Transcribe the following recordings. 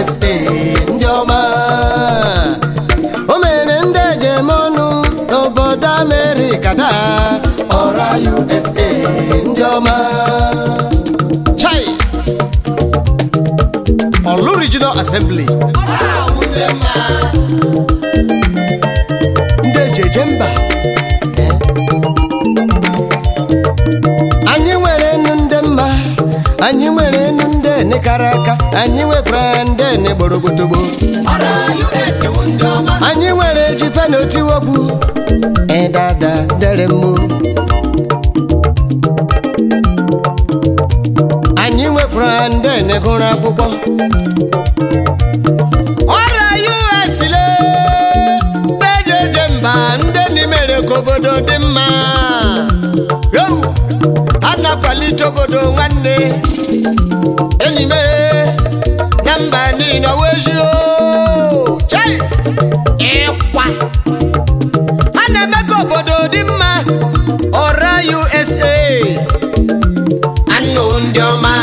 USA ndị ọma o mere ndị ejem ọnụ n'obodo Amerịka daa ọra USA ndị ọma chai Olu Regional Assembly ndị eji eje mba anyị nwere enu ndị mma anyị nwere enu ndị ene kara aka anyị nwekwara ndị ene gborogbotogbo ọra US wụ ndị ọma anyị nwere ji penotiwogbu ịdada dere mmo anyị nwekwara ndị ene gụrụ akwụkwọ ọra US le bejeje mba ndị n'imere ka obodo dị mma Yo! a na-akwalite obodo nwanne enyi m na mba niile wezio chai ịkwa ha na-eme ka obodo dị mma ọra USA anụ ndị ọma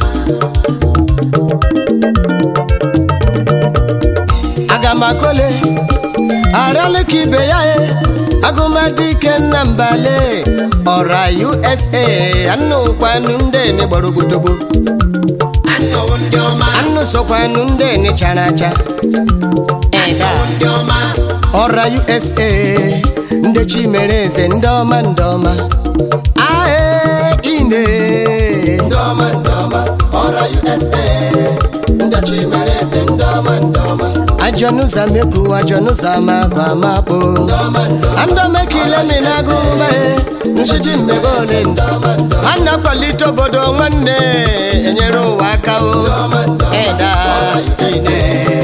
aga m akọle arala ka ibe ya e agụmadike nna mbale ọra USA anụ kwanụ ndị ene gbara ogbodogbo anụ wụ ndị ọma anụ sokwanụ ndị ene chara acha anụ wụ ndị ọma ọra USA ndị chi mere eze ndị ọma ndị ọma ae ine ndị ọma ndị ọma ọra USA ndị chi mere eze ndị ọma ndị ọma ajọnụza meku ajọnụza mabụ amapụ andọmekile minago mae nshiji mmebe ole ndị ọma ndị ọma a na-akwalite obodo nwanne enyere ụwa aka o eda ine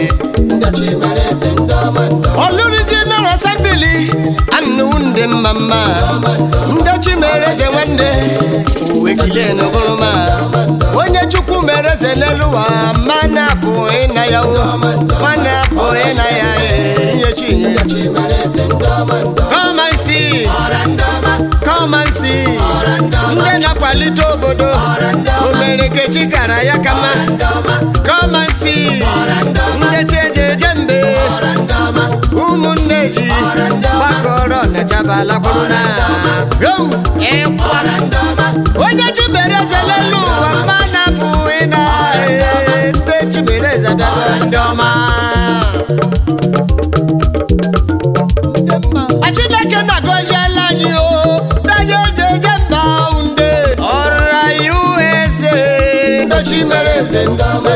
Olu Regional Assembly anụ ndị mma mma ndị chi mere eze nwanne uwe kile n'ogoroma onye chukwu mere eze n'elu ụwa ma na-apụ ịna ya o ma na-apụ ịna ya e, ihe chi nye Come and see, ọra ndị ọma come and see ọra ndị ọma ndị na-akwalite obodo o mere kechi kara ya kama ndị ọma come and see ndị chi eje eje mbe ọra ndị ọma ụmụnne ji gbakọrọ na kwuru na Yo! ịkwa ọra ndị ọma onye chibere eze n'elu ụwa mma na-apụghị na ndị chibere eze bịara ndị ọma A Chineke na-agọziela anyị o ndị eji eje mba ndị ọra USA ndị chibere eze ndị ọma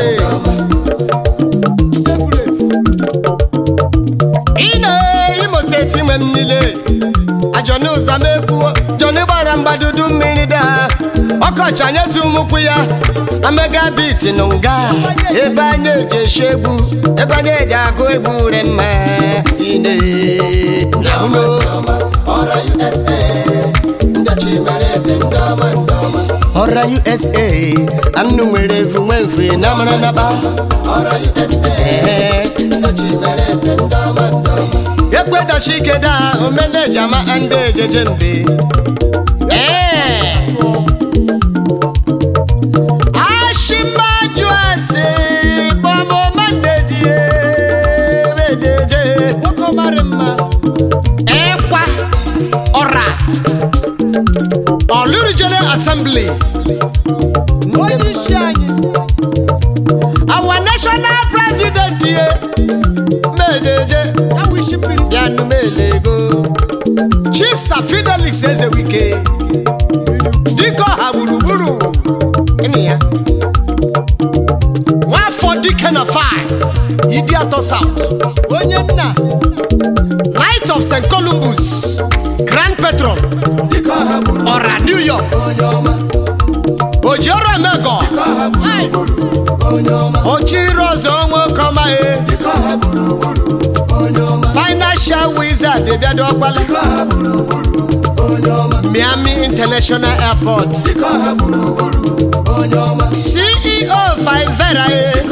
ine imo steeti nwe m niile ajọni ụzamekwuo jọni gbara mgbadudu mmiri daa ọkọchị anyị etu ụmụkwụ ya amega biti nụ nga ebe anyị eji eshi egwu ebe anyị eji agụ egwu re mma ine na umo ọra usa anụ nwere efu nwe mfe na mara naba Ee. ekwedachi ike daa omeneji ama ndị ejeje mbe Ee. ashimaju ase bọmọmaneji ejeje nwoke mara mma ịkwa ọra Olu Regional Assembly onye isi anyị our national president ye mejeje bịanụ melego chief Sir Fidelix Ezewike dike ọha gburugburu ịnụ ya nwafọ dike na fi idi atọ south onye nna light of st columbus grand patron ọra new york ojiọrụ emego ochiri ọzọ nwoke ọmaghị financial wizard ebiado ọkpala miami international airport ceo fivera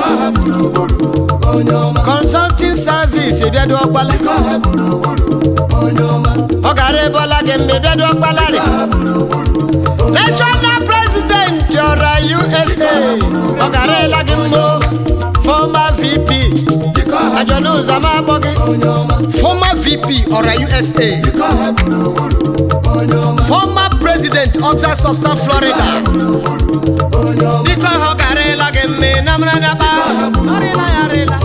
consulting service ebiado ọkpala ọ gara ebe ọla gị mma ebiado ọkpala rị national president ọra usa ọ gara ịla gị mbụ former vp ajọ n'ụzọ ma akpọ gị former vp ọra usa former president oxas of south florida biko ọ garịla gị mme na mara na ba ọrịla ya arịla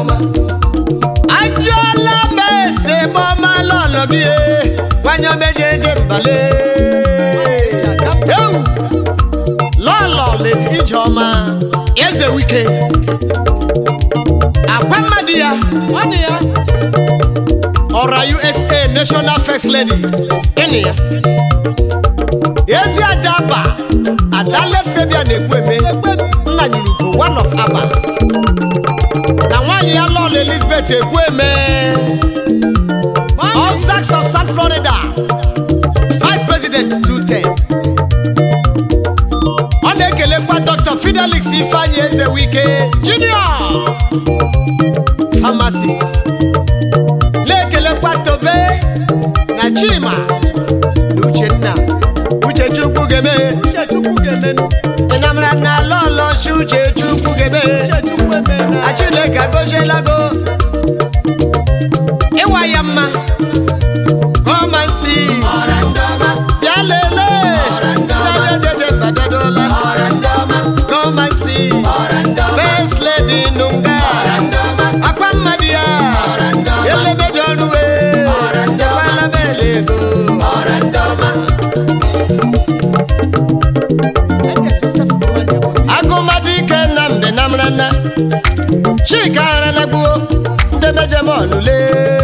ajụọla m ese gbọma lọlọ gị e, gwanye omeje eje mbale Ewu! lọlọ ledi ijeọma eze wike agwa mmadụ ya ọnụ ya ọra usa national first lady ịnị ya ezi adaba adalet febia na-ekwu eme nna nyurugo one of aba na nwaanyị ya lọl elizabeth ekwu eme Oxacs of south florida vice president 210 ọ na-ekelekwa dr fidelix ifeanyi eze wike junior pharmacist na-ekelekwa tobe na chima na uchenna uchechukwu geme ịnamara na lọlọchi uchechukwu geme achineke gozielago ịwa ya mma kọmansi ọra ndị ọma bịa lelee Ọra ndị ọma. Ndajejeje mbadodola ọra ndị ọma kọmansi ọra ndị ọma first lady nunga ọra ndị ọma akwa mmadụ ya ọra ndị ọma elemejọ ọnụwe Ọra ndị ọma. ekwanamele ego ọra ndị ọma agụmadụ ike na mbe na mrana chika aranagbuo ndị mejem ọnụle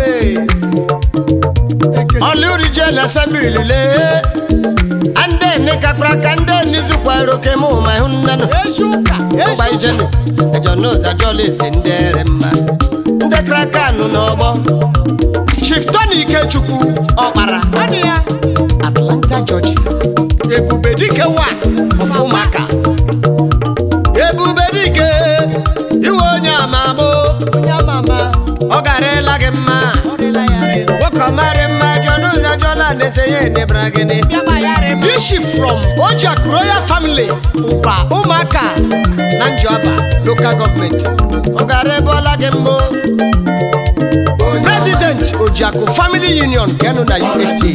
ọlụrijel asembili le ande nikakpara ka ndị nizukwara oke mụ ma hụ nnanụ mgba ijenu ejonụzọ ajọla esi ndị ere mma ndị krakanụ n'ọgbọ chief tony ikechukwu ọkpara atlanta georgia ebube dike wa ọfụ ụmụaka ebube dike iwe onye amamo ọ garịla gị mma nwoke ọmarị mma jọna ụzọ jọla na-ese ya enebra gịnị ishi from ojak royal family ụba ụmụaka na njọba local gọọmenti ọ gara ebe ọla gị mma o. president ojiakụ family union kenụ na usa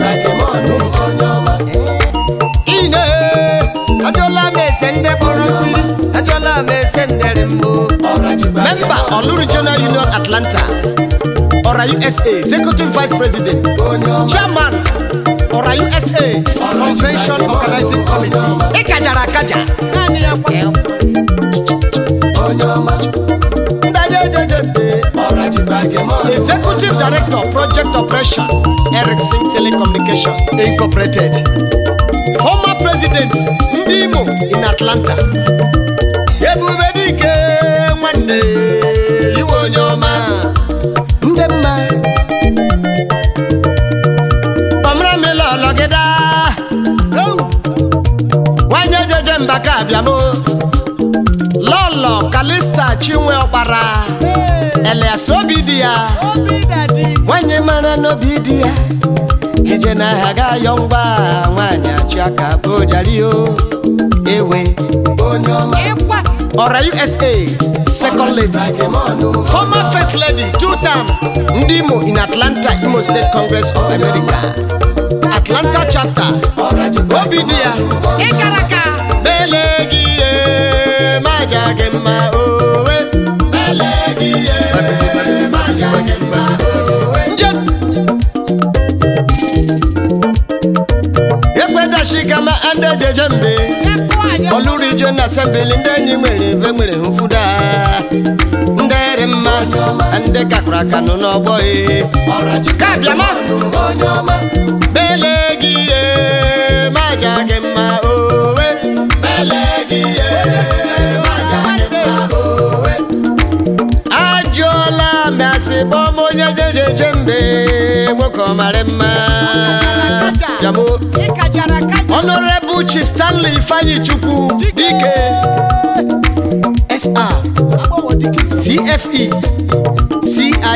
ine ajụọla m ese ndị kpọrọ mmiri ajụọla m ese ndere mbụ memba ọlụ regional union atlanta ọra usa executive vice president chairman ọra usa convention organizing committee ịkajara akaja naanị ya kwa ndajejeje executive director project operation ericsson telecommunication incorporated former president ndị imo in atlanta ebube dike nwanne iwe onye ọma ndị mma ọmramila ọlọgịda nwanyị ejeje mba ka abịamo lọlọ kalista chinwe ọkpara elias obi di ya nwanyị mara n'obi di ya ije n'ahịa ga ayọ ngwa nwanyị achị aka bụ jario ewe ọra usa second lady former first lady two times ndị imo in atlanta imo state congress of america atlanta chapter obi dị ya ịkaraka mele gị ihe maja gị mma owe mele gị ihe maja gị mma owe nje ekwedachikama ndị ejeje mbe olurijo na asembili ndị enyi nwere mfe nwere mfuda ndị ere mma ndị kakụrụ aka nọ n'ọgbọ e ka bịama mele gị ihe maja gị mma owe mele gị ihe maja gị mma owe ajụọla masị bọm onye jejeje mbe nwoke ọmarị mma jamo honorable chief stanley ifeanyi chukwu dike sr cfe cia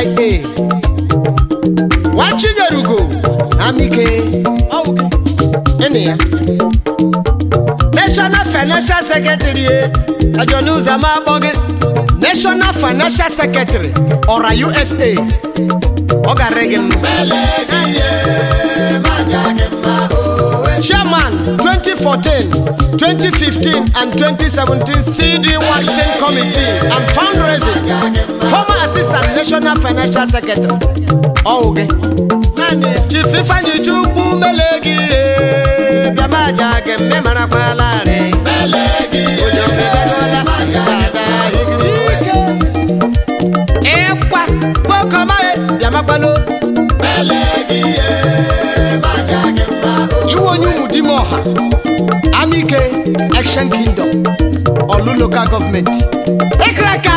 wachinyerugo amike ịnị ya national financial secretary ajọnuzama agbọgị national financial secretary ọra usa ọ gara gị mma chairman 2014 2015 and 2017 cd waxing committee and fundraising former assistant national financial secretary ọwụgị chief ifeanyi chukwu mele gị bịamaja gị mme marakwalarị ịkwa kpokọmaghị bịamagbalo iwe onye ụmụ dime ọha amike action kingdom olu local government ekraka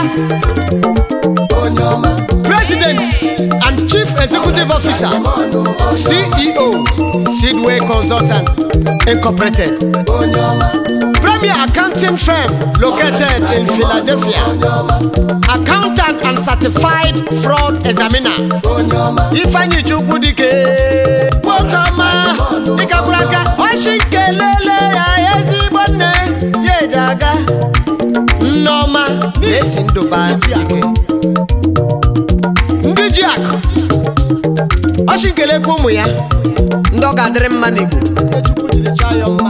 president and chief executive officer ceo sidway consultant incorporated premier accounting firm located in philadelphia accountant and certified fraud examiner ifeanyi chukwu dike nwokeọma dịkakwuru aka ọchị nkelele ya ezigbo nne ya eji aga nneọma na-esi ndụba ike ndị ji akụ ọchị nkelekwa ụmụ ya ndị ọ ga-adịrị mma n'igbo chukwu jiri chọọ ya mma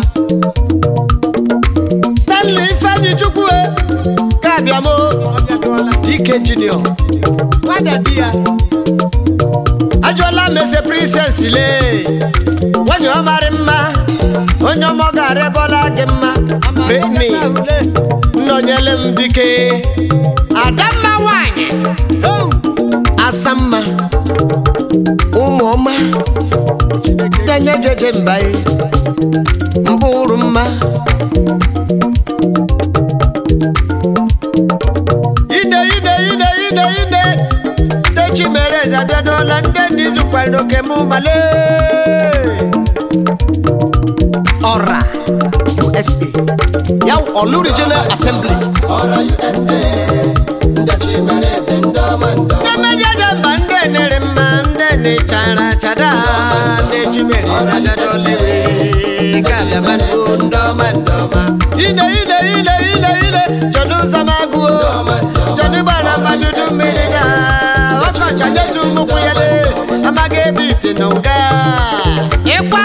stanley ifeanyi chukwu e ka abịamo dike junior nwada di ya ajụọla m eze princess le nwanyị ọ marị mma onye ọma ọ gara ebe gị mma beni nnọnyere m dike adamma nwanyị asamma ụmụọma denye jeje mbae mbụrụ mma ide ide ide ide ide dechi mere eze abịadola ndị n'izu kwado oke m male ọra usa ya ọlụ regional assembly ndị mejeje mba ndị enere mma ndị nechara chada ndị chimere abịadola iwe ka abịamanụ ndị ọma ndị ọma ide ide ide ide ide jọdụ ụzọmagụo jọdụ gbara mgbajudu mmiri na ọkọchị nyetu nnukwu ya le amaghị ebe ite nọ nga ịkwa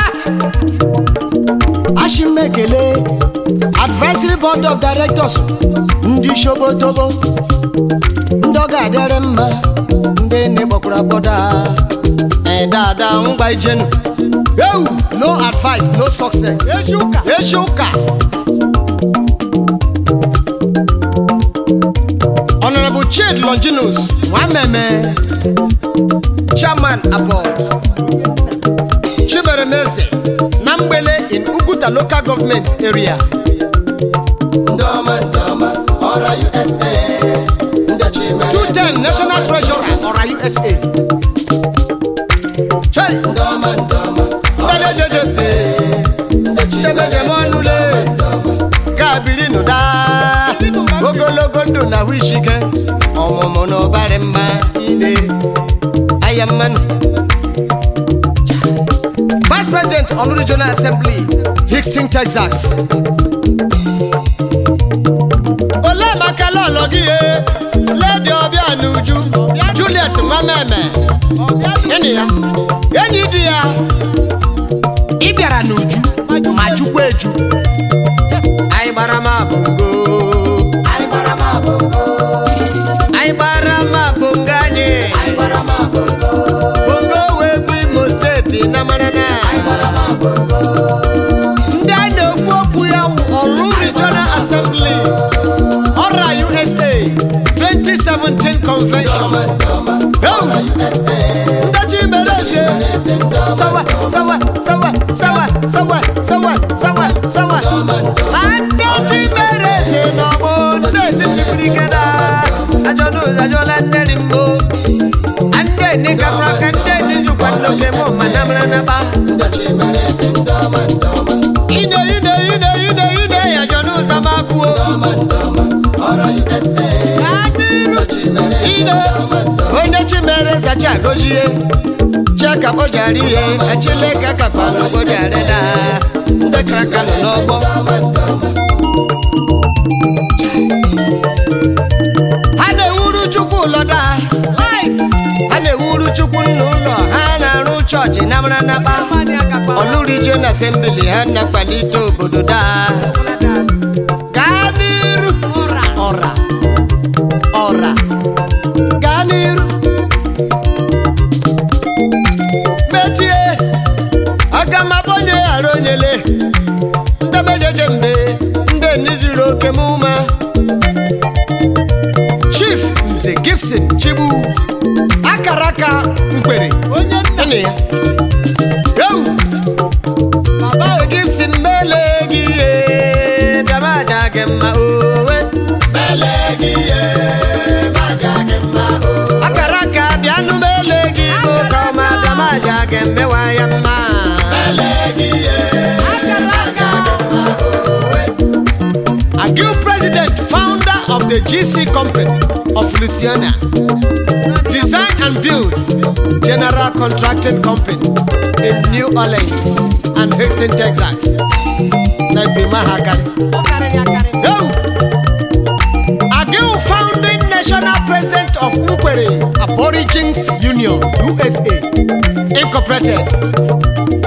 ashimekele advisory board of directors ndị shobotobo ndị ọ ga-adịrị mma ndị na-egbakwara agbọda dada ngwa ijenu ewu no advice no success echi ụka echi ụka honorable chid longinus nwameme chairman aboard chiberemeze na mgbele in uguta local government area Ndoma ndoma, ọra USA. Ndị chimere 210 national treasurer ọra usa chai ndoma ndoma, ndale jeje ndị chimere emejem ọnụle ga-abiri nụda ogologo ndụ na ahụ isi ike ọmụmụ na ụbarị mma ine ahịa mmanụ vice president ọlụ regional assembly houston texas ole maka lọlọ gị ye ledi ọbịa n'uju juliet mameme enyi ya enyi di ya ị bịara n'uju ma jukwa eju anyị gbara m abụngo anyị gbara m abụngo, anyị gbara m abụngo anyị anyị gbara m abụngo, bongo wee bụ imo steeti na marana anyị gbara m abụngo, ndị a na-ekwu okwu ya wụ ọrụ regional assembly ọra usa 2017 convention ndoma ndoma, Ewu! ọra USA. ndachi mere eze Eze ndoma sawa sawa sawa sawa sawa sawa sawa sawa andechi mere eze n'ọgbọ ndị ndị ike na ajọna ụzajọla nneri mbụ ande ni kapra ka ndị ndị jukwa nloke mụ ma na mara na ba ndị chimere eze ndoma ndoma, ine ine ine ine ine ya jọna ụzọ ma kwuo ndoma ndoma, ọra USA. adịrụ Ndị chimere eze ine ndoma ndoma, onye chi mere zachi agọzie cheka kpojara ihe achileka kakpanụ kpojara da ndị kraka nọ n'ọgbọ ndoma ndoma, ụlọda ha na-ewuru chukwu nna ụlọ ha na-arụ chọọchị na mara nakpa ọlụrijion asembili ha na-akpalite obodo daa gaa n'iru ọra ọra ọra gaa n'iru metie aga m abonye ghara onyele ndebejeje mbe ndị nizuru oke m ume chief nze gibson chigbu akara aka mkpere onye nna ya ewu baba gibson mele gị ihe damaja gị mma owe akara aka bịanụ mele gị nwoke ọma damaja gị mmewa ya mma Agu president, founder of the GC company of Louisiana, design and build general contracting company in New Orleans and Houston, Texas. Like be Mahakan. Yo! Agu founding national president of Nkwere Aborigines Union, USA, Incorporated.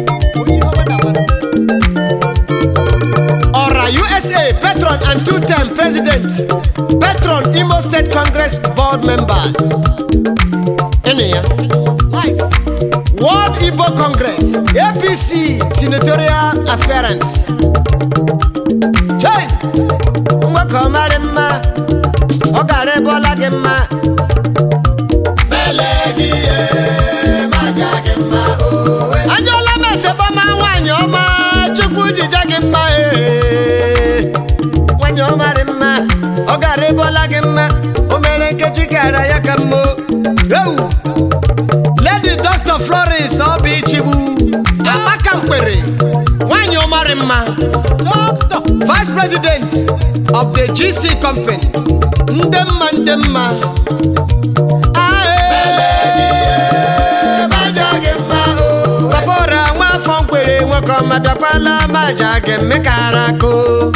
Ora USA patron and two-time president, patron Imo State Congress board members. Ene ya? World Igbo Congress, APC senatorial aspirants. Chai! Nwoke ọ mara mma, ọ gara ebe ọla gị mma. Ajọla m esebọma nwaanyị ọma, Chukwu jija gị mma ee. Nwaanyị ọma dị mma, ọ gara ebe ọla gị mma, o mere nkechi gara ya ka mma. Ewu! Lady Dr. Florence Obi Chigbu, Amaka Mkpere, nwaanyị ọma dị mma. Doctor, Vice President of the GC Company, ndị mma ndị mma. Babora nwafọ mkwere nwoke ọma bịakwala maja gị mmekara akụ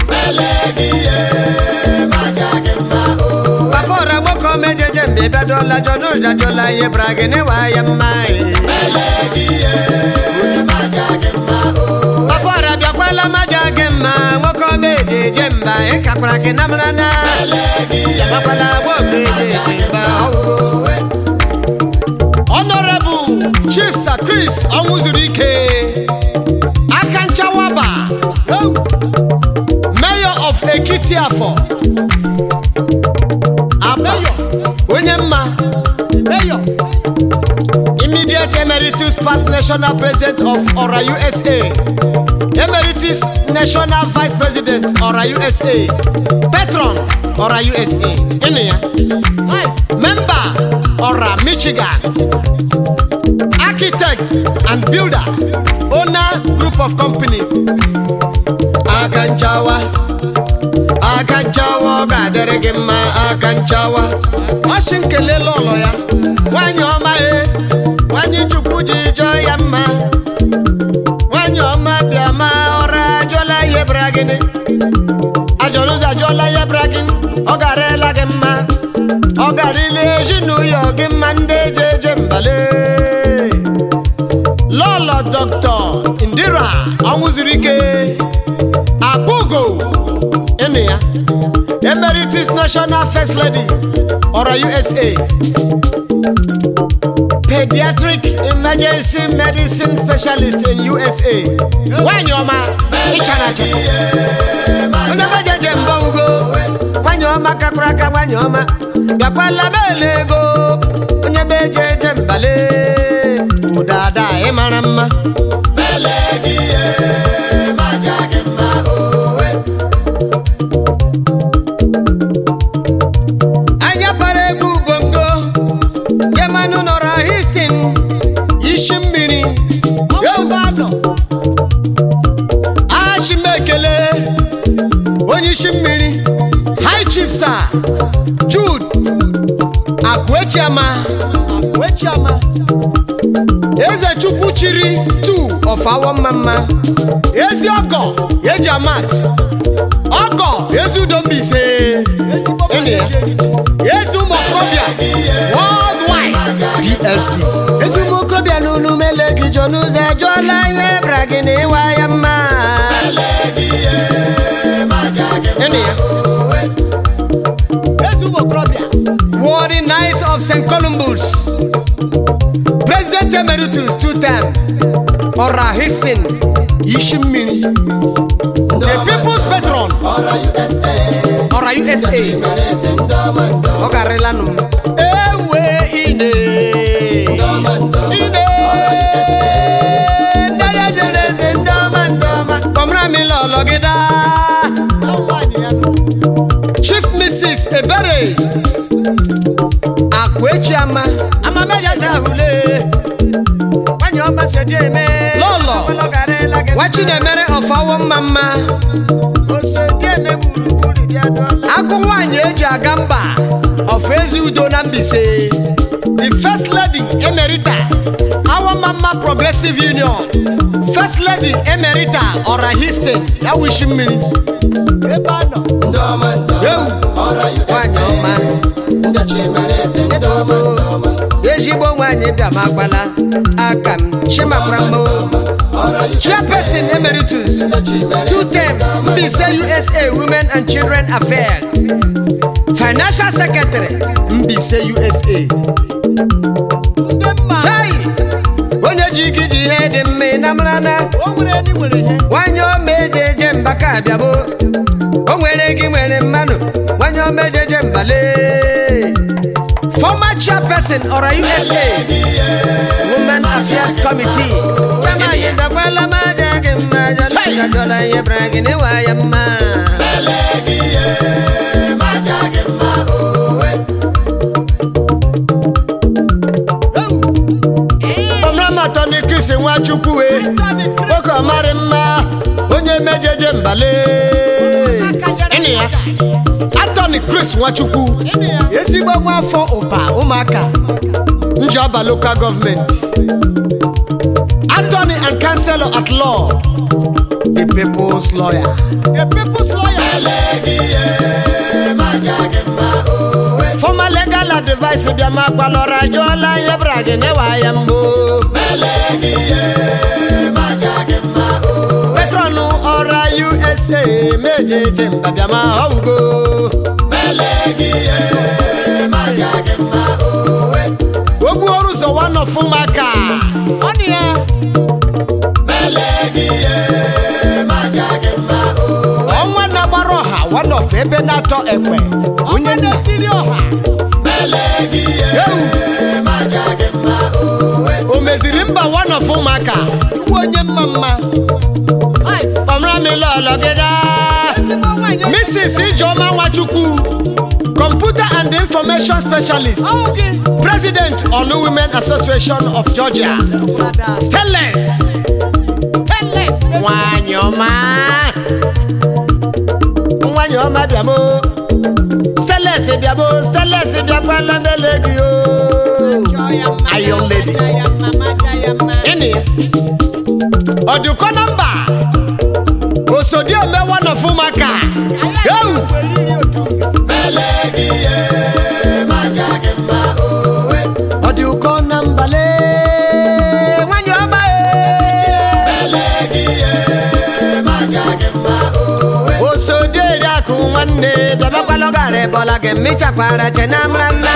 Babora nwoke ọma ejeje mgbe bịadola jọnụ jajola ihe bara gị n'ịwa ya mma Babora bịakwala maja gị mma nwoke ọma ejeje mba ịkakwara gị na mara na Bịakwala nwoke ejeje mba ọwụ Honorable Chief Sir Chris ọnwụzuru ike aka nchawaba Mayor of Ekiti Afọ Aba onye mma Mayor Immediate Emeritus Past National President of Ora USA Emeritus National Vice President Ora USA Patron Ora USA Ịnụ ya Member Ora Michigan architect and builder owner group of companies aka nchawa aka nchawa ọ ga-adịrị gị mma aka nchawa ọ sị nkelela ụlọ ya nwanyị ọma e nwanyị chukwu ji jọọ ya mma nwanyị ọma bịa ma ọra ajọla ihe bara gịnị ajọrọ ụzọ ajọla ihe bara gịnị ọ garela gị mma ọ garịla ezinụlọ gị mma ndị eje eje mbale lọlọ dọkịta indira ọnwụziri ike akpụgo ịnụ ya emeritus national first lady ọra usa pediatric emergency medicine specialist in usa nwanyị ọma ịchara achara onye mejeje mbọ ugo nwanyị ọma kakwara aka nwanyị ọma bịakwala bele ego onye meje eje mbale ụdada ị mara mma anya para egwu bongo yemanụ nọrọ histin isi mmiri yobanọ ashimekele onye isi mmiri high chief sir jude akwechiama akwechiama eze chukwu chiri tu of awọ mma mma ezi ọgọ eji amat ọgọ ezi udo mbaise Ịnụ ya? ezi ụmụ okorobịa worldwide plc ezi ụmụ okorobịa na unu mele gị jọ n'ụzọ ejụọla ihe bra gị na ịwa ya mma Ịnụ ya. ezi ụmụ okorobịa worthy knight of st columbus president emeritus two time ọra hickson yishi mmiri the people's patron ọra usa ọra usa mere eze ndị ọma ndị ọ garịla nụ m ewe ine ọma ndị ọma ine ndere jere eze ndị ọma ndị ọma kọmra mi lọlọ gị daa chief mrs ebere akwechiama amamejaahụle nwanyị ọma si dị eme Lọlọ. ọlọgarịla gị nwa chinemere ọfawo mma mma osodi eme gburugburu bịa dụọla agụ nwaanyị eji aga mba ọfụ ezi udo na mbise the first lady emerita our mama progressive union first lady emerita ọra histon ya wishi mmiri ebe a nọ ndị ọma ndị Ewu. ọma ọra nwaanyị usa ọma ndị chi mere eze ndị ọma ndị ọma ezigbo nwaanyị bịama agbala aka m chimakwamo ọra usa chairperson emeritus ndị chi mere two term mbise usa women and children affairs financial secretary mbise usa ndị mma chai onye ji gị ji ihe dị mma ị na mara na o nwere ndị nwere ihe nwanyị ọma eji eje mba ka abịabo o nwere gị nwere mmanụ nwanyị ọma eji eje mbale former chairperson ọra usa women affairs committee Chamanye dakwala maja gị mma jọla jọla ihe bra gị n'ịwa ya mma ọmụramatọ ndị kristi nwachukwu wee oke ọmarị mma onye mejeje mbale Ịnụ ya atọni chris nwachukwu ezigbo nwaafọ ụba ụmụaka njọba local gọọmenti attorney and counselor at law the people's lawyer the people's lawyer former legal advice bịama gbalọra jụọla ihe bra gị newa ya mbụ petronu ọra usa mejeje mba bịama ọwugo ogbu ọrụ ụzọ wanọfụ maka ọnụ ya ọnwa na-agbara ọha wanọfụ ebe na-atọ ekpe onye na-etiri ọha ewu o meziri mba wanọfụ maka iwu onye mma mma kpọmramilọlọgịda ezigbo nwanyị mrs ijeọma nwachukwu computer and information specialist ọwụ gị president olu women association of georgia stainless stainless nwanyị ọma nwanyị ọma bịamo stainless bịamo stainless bịakwala mele gị o Iron lady. ịnị ọdụkọ nọmba osodiome wanọfụ maka ewu ọ dị ụkọ na mbale nwanyị ọma osodi eriakụ nwanne bịabakwalọgara bọla gị mmichakwara che na mra nna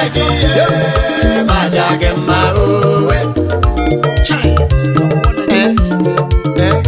Chai. Eh, eh.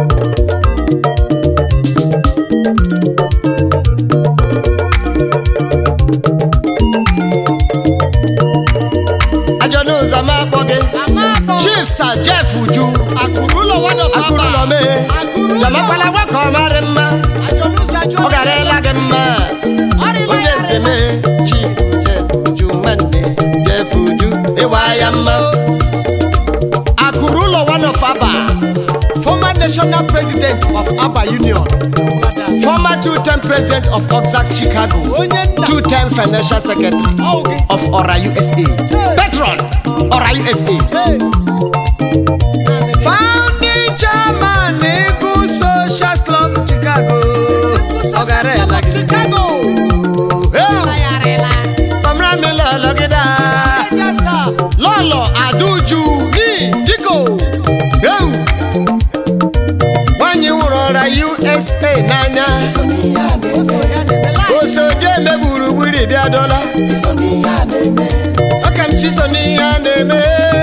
ajọ n'ụzọ ma akpọ gị chief sir jeff uju akụrụ ụlọ wanọfụ akụrụ ụlọ mee akụrụ ụlọ bịamakwala nwoke ọmarị mma ajọlụzọ ajọ ọ gara ịla gị mma ọrịla onye ya nze mee chief jeff uju nwanne jeff uju ịwa ya mma akụrụ ụlọ one of aba former national president of aba union former two-term president of oxac chicago onye nna two-term financial secretary ọwụ gị of ora usa patron ora usa founding chairman eagle social club chicago ọ gara ịla gị chicago Hey! Pamela usa n'anya osodieme gburugburu bịadola ọkamchi so n'ihe a na-eme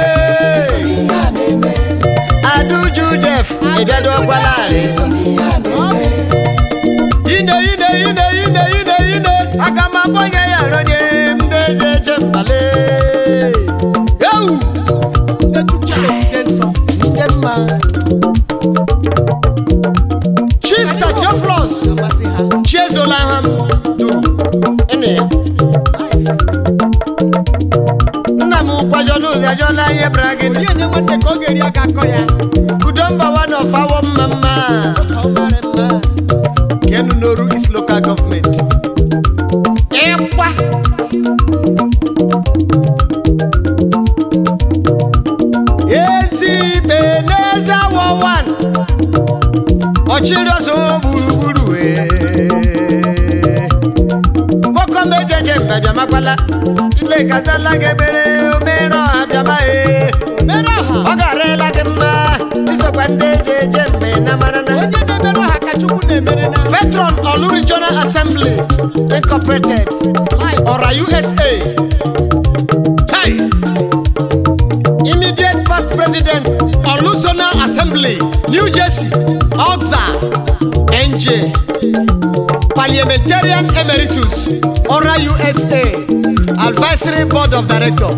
aduju jef ịbịadokwala ine ine ine ine ine ine aga m akpọnye ya ronye ndị eji eje mbale ewu ndị mma chief satioflos chiezola ha duru ịnụ ya nna m kwajọla ụzajọla ihe bara gị onye nye nwanne ka ọ ga-eri aka akọ ya udo mba one of awọ mma mma ka ọ mara mma kenu n'oru is local government ịkwa ezi ikpe n'eze awọ wan ọchịrị ọzọ gburugburu nwoke mejeje mbe bịamakwala ile gazala gị ebere omere ọha bịama ee mere ọha ọ garela gị mma isokwa ndị eji eje mbe na mara na onye na-emere ọha ka chukwu na-emere na Patron Olu Regional Assembly Incorporated, Ora USA. Hey. Immediate past president, Olu Zonal Assembly, New Jersey, Oxa, NJ. Parliamentarian Emeritus, Ora USA, Advisory Board of Director.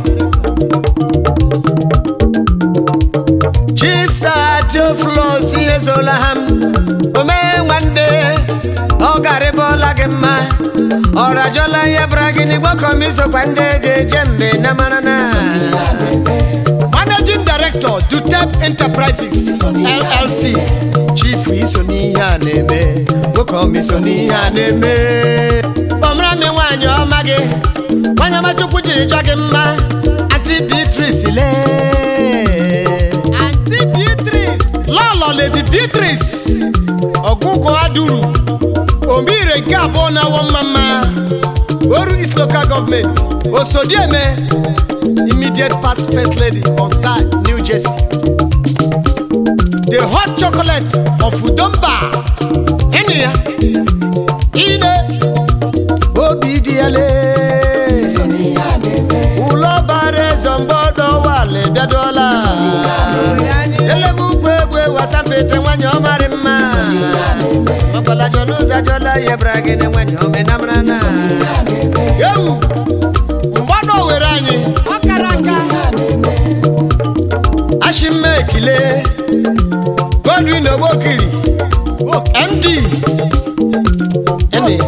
Chief Satioflos Ezolaham, Ome nwanne, ọ garịbọla gị mma, ọ rajọla ihe bara gị n'igbo kọmisokwa ndị eji eje mbe na mara na. Managing Director, Dutep Enterprises, LLC, Chief iso n'ihe a na-eme, nwoke ọma iso n'ihe a na-eme. Kpọmra mi nwaanyị ọma gị, nwanyị ọma Chukwu jiri chọọ gị mma, Aunty Beatrice lee. anti beatrice lọlọ lady beatrice ọgụgụ aduru omire nke abụọ na-awọ mma mma oru east local government osodieme immediate past first lady onsa new jersey the hot chocolate of udomba ịnụ ya ine obi dị ya lee ụlọ bara eze mgbọdọ wale bịadola elemukwu egwu egwu asampete nwanyị ọmarị mma ọkọlajọ n'ụzọ ajọla ihe bara gị na nwanyị omenamara na ewu mgbọdọ were anyị ọ kara aka ashimma ekile godwin ogbokiri md Ene.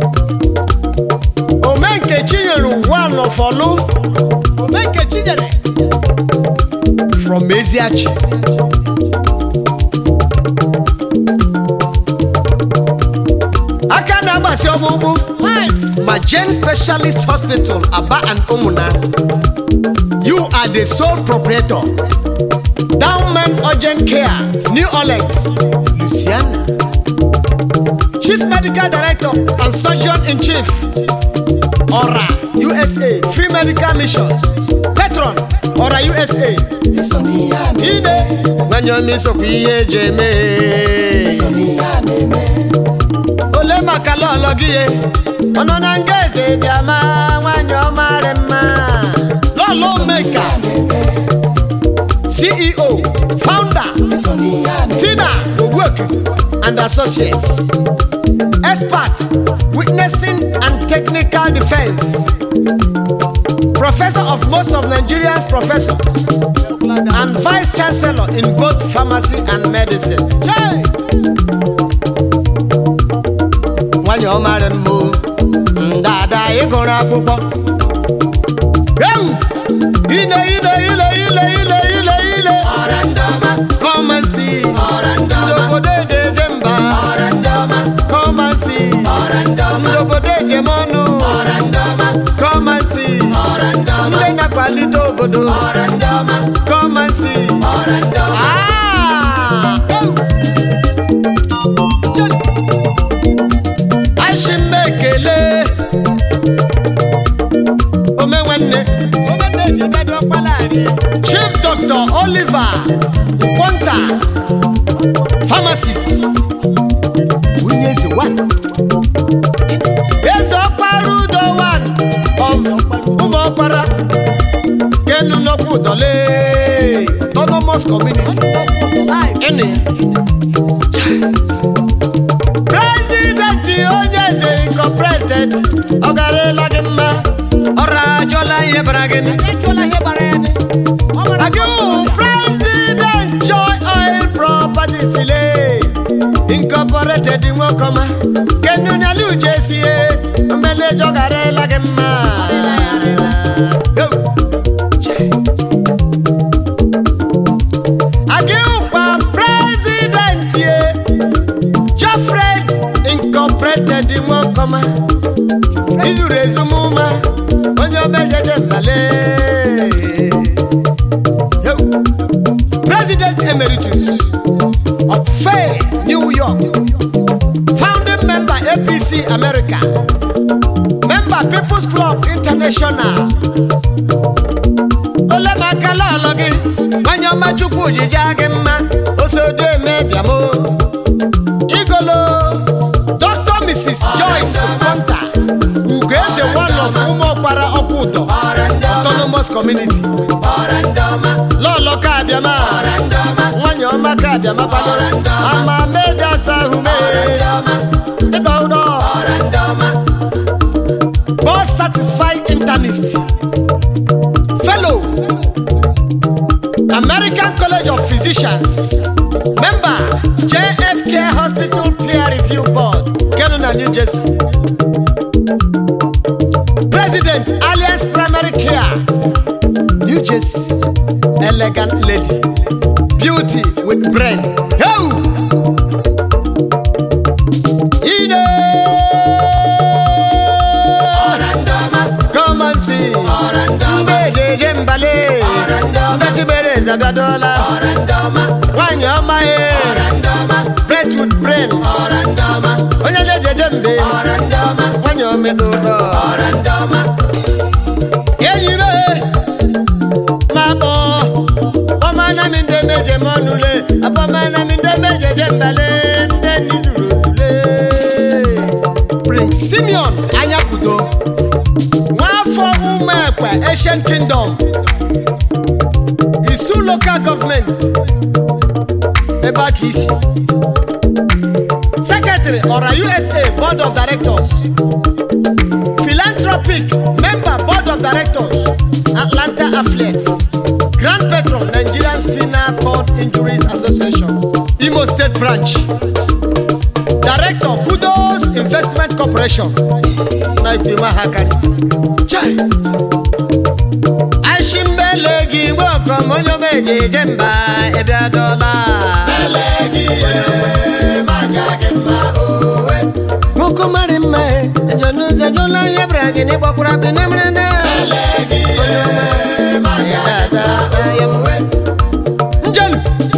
omenke chinyere one of olu ome nke chinyere from Eziachi. aka na-agbasi ọgbụgbụ ma Jane Specialist Hospital Aba and Umuna. You are the sole proprietor. Downman Urgent Care, New Orleans, Louisiana. Chief Medical Director and Surgeon in Chief, Ora, USA, Free Medical Missions. Patron, Ora USA. Ide, nwanyị ọma isokwa ihe eji eme. ole maka lọlọ gị ye ọnọ na nga eze bịama nwanyị ọmarị mma lọlọ meka ceo founder tina ogbuoki and associates expert witnessing and technical defense professor of most of nigeria's professors and vice chancellor in both pharmacy and medicine Chai! nwanyị ọmarị mbụ ndada ịgụrụ akwụkwọ ewu ile ile ile ile ile ile ile ọra ndị ọma kọmansi ọra ndị ọma obodo eji eje mba ọra ndị ọma kọmansi ọra ndị ọma obodo ejem ọnụ ọra ndị ọma kọmansi ọra ndị ọma ndị na-akwalite obodo ọra ndị ọma kọmansi ọra ndị ọma Ah! Ewu! ashimma ekele ome nwanne ome na-eji bedo ọkpalari chief dr oliver nkwonta pharmacist one eze ọkpara udo one of ụmụ ọkpara kenu nnọkwu dọle autonomous community ịnụ ya prezidenti onye eze incorporated ọ garela gị mma ọrụ ajọla ihe bara gị Agiu president joy oil properties le incorporated nwokọma kenu nyali ujesie mmelejọ garela gị mma Yo. Agiukwa president ye Joffred Incorporated nwokọma izuru ezumụma onye omejeje mbale Yo. President Emeritus of Fair New York founding member APC America member People's Club International olemakala ọlọ gị nwanyị ọma chukwu ojiji gị mma osodo emebiamo igolo Dr. Mrs. Joyce Ponta ugo eze one of ụmụọkpara ọkwa ụdọ autonomous community lọlọ ka abịama nwanyị ọma ka abịama kwadoro ama meja asa ahụ mere ịdọ ụdọ board satisfied internist fellow American College of Physicians member JFK Hospital Peer Review Board Kenona New Jersey President Alliance Primary Care New Jersey elegant lady beauty with brain Yo! Ide! Come and see mgbe ejeje mbale mbechibere zabiadola nwanyị ọma ye bread with brain onye jejeje mbe nwanyị omedodo enyi me ma kpọ ọmana mi ndị meje m ọnụle abọmana mi ndị mejeje mbale ndị nizuru ozule prince simeon anyakudo nwafọ ụmụ ekpe asian kingdom isu local government ebe aka isi secretary ọra usa board of directors philanthropic member board of directors atlanta affiliates grand patron nigerian spinal cord injuries association imo state branch director kudos investment corporation na ìgbìmọ̀ àhàkàrí. chai aṣímbẹ́lẹ̀ gí gbọ́kọ̀ mọ́jọ́ méje jẹ́ mbà ẹ̀bí adọ́lá. Nwoke mara mma e, ejọ n'ụzọ ejọ na ihe bịara gị n'ịgbakwara bi na mara na. Onye ọma, ya dada, ya mụ. Njelu.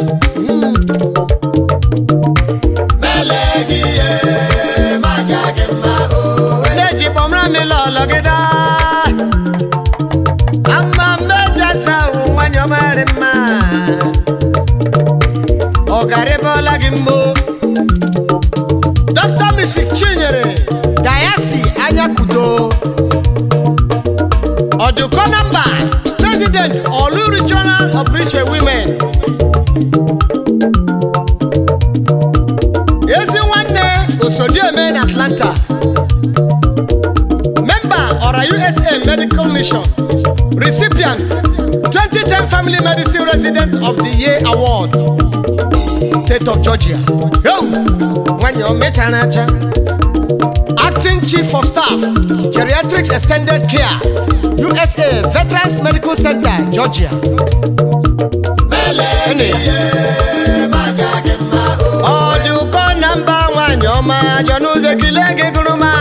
Neji kpọmra mi lọlọ gị daa. Ama mmeja sa nwanyị ọma rị mma. Ọ garịbọla gị mbụ. Dr. Mrs. Chinyere Dayasi Anyakudo. Ọdụkọ namba President Olu Regional Opriche Women. Ezi nwanne Osodieme na Atlanta. Member Ọra USA Medical Mission. Recipient 2010 Family Medicine Resident of the Year Award. State of Georgia. Yo! Nwanyị o mechara acha. Acting Chief of Staff, Geriatrics Extended Care, USA Veterans Medical Center, Georgia. Ene. Ọdụkọ namba nwanyị ọma jọ n'ụzọ ekele gị gụrụ ma.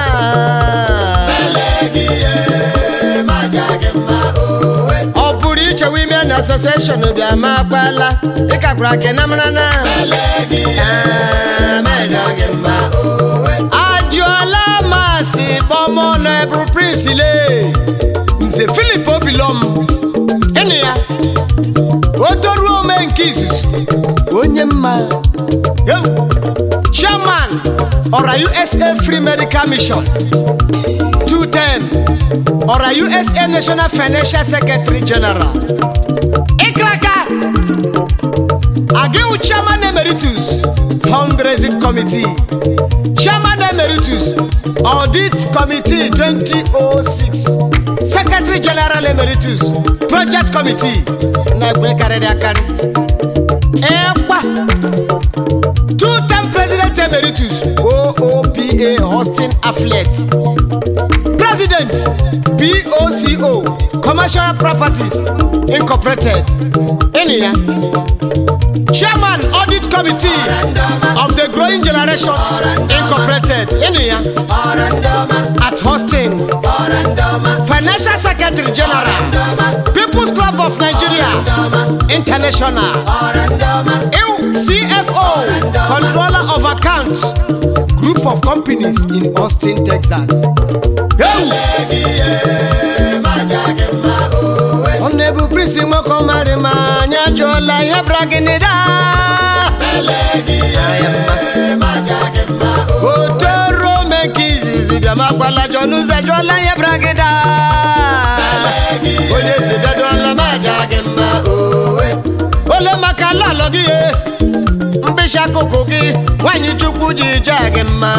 Ọ pụrụ iche Women Association bịa ma akpala ịkakwara ke na mara na. Ah, mejọ gị mma. Ajụọla masị kpọmọ na eburu prince le. Nze Philip Obilom. Ịnụ ya. O toruo ome nke izuzu. Onye mma. Yo. Chairman ọra usa free medical mission two term ọra usa national financial secretary general ikraka agiwu chairman emeritus fundraising committee chairman emeritus audit committee 2006 secretary general emeritus project committee na-egbe karịrị akarị ịkwa two-term president emeritus oopa austin afflet president boco commercial properties incorporated ịnị ya chairman audit committee of the growing generation incorporated ịnị ya ọra ndị ọma at Austin, ọra ndị ọma Financial Secretary General, ndị ọma People's Club of Nigeria International, ọra ndị ọma EU CFO, Controller of Accounts, Group of Companies in Austin, Texas. gị ihe maja gị mma owe Ọnụ ebu Prince Nwoko mara ma anyị ajụọla ihe bịara gị n'ịda. ele gị ihe maja gị mma owe Otoro mee nke izizi bịa ma gwala John ụzọ ajụọla ihe bịara gị daa. Onye si bịadụọla ma aja gị mma owe ole maka ala alọ gị ye mkpịsị akụkụ gị nwanyị chukwu ji jee gị mma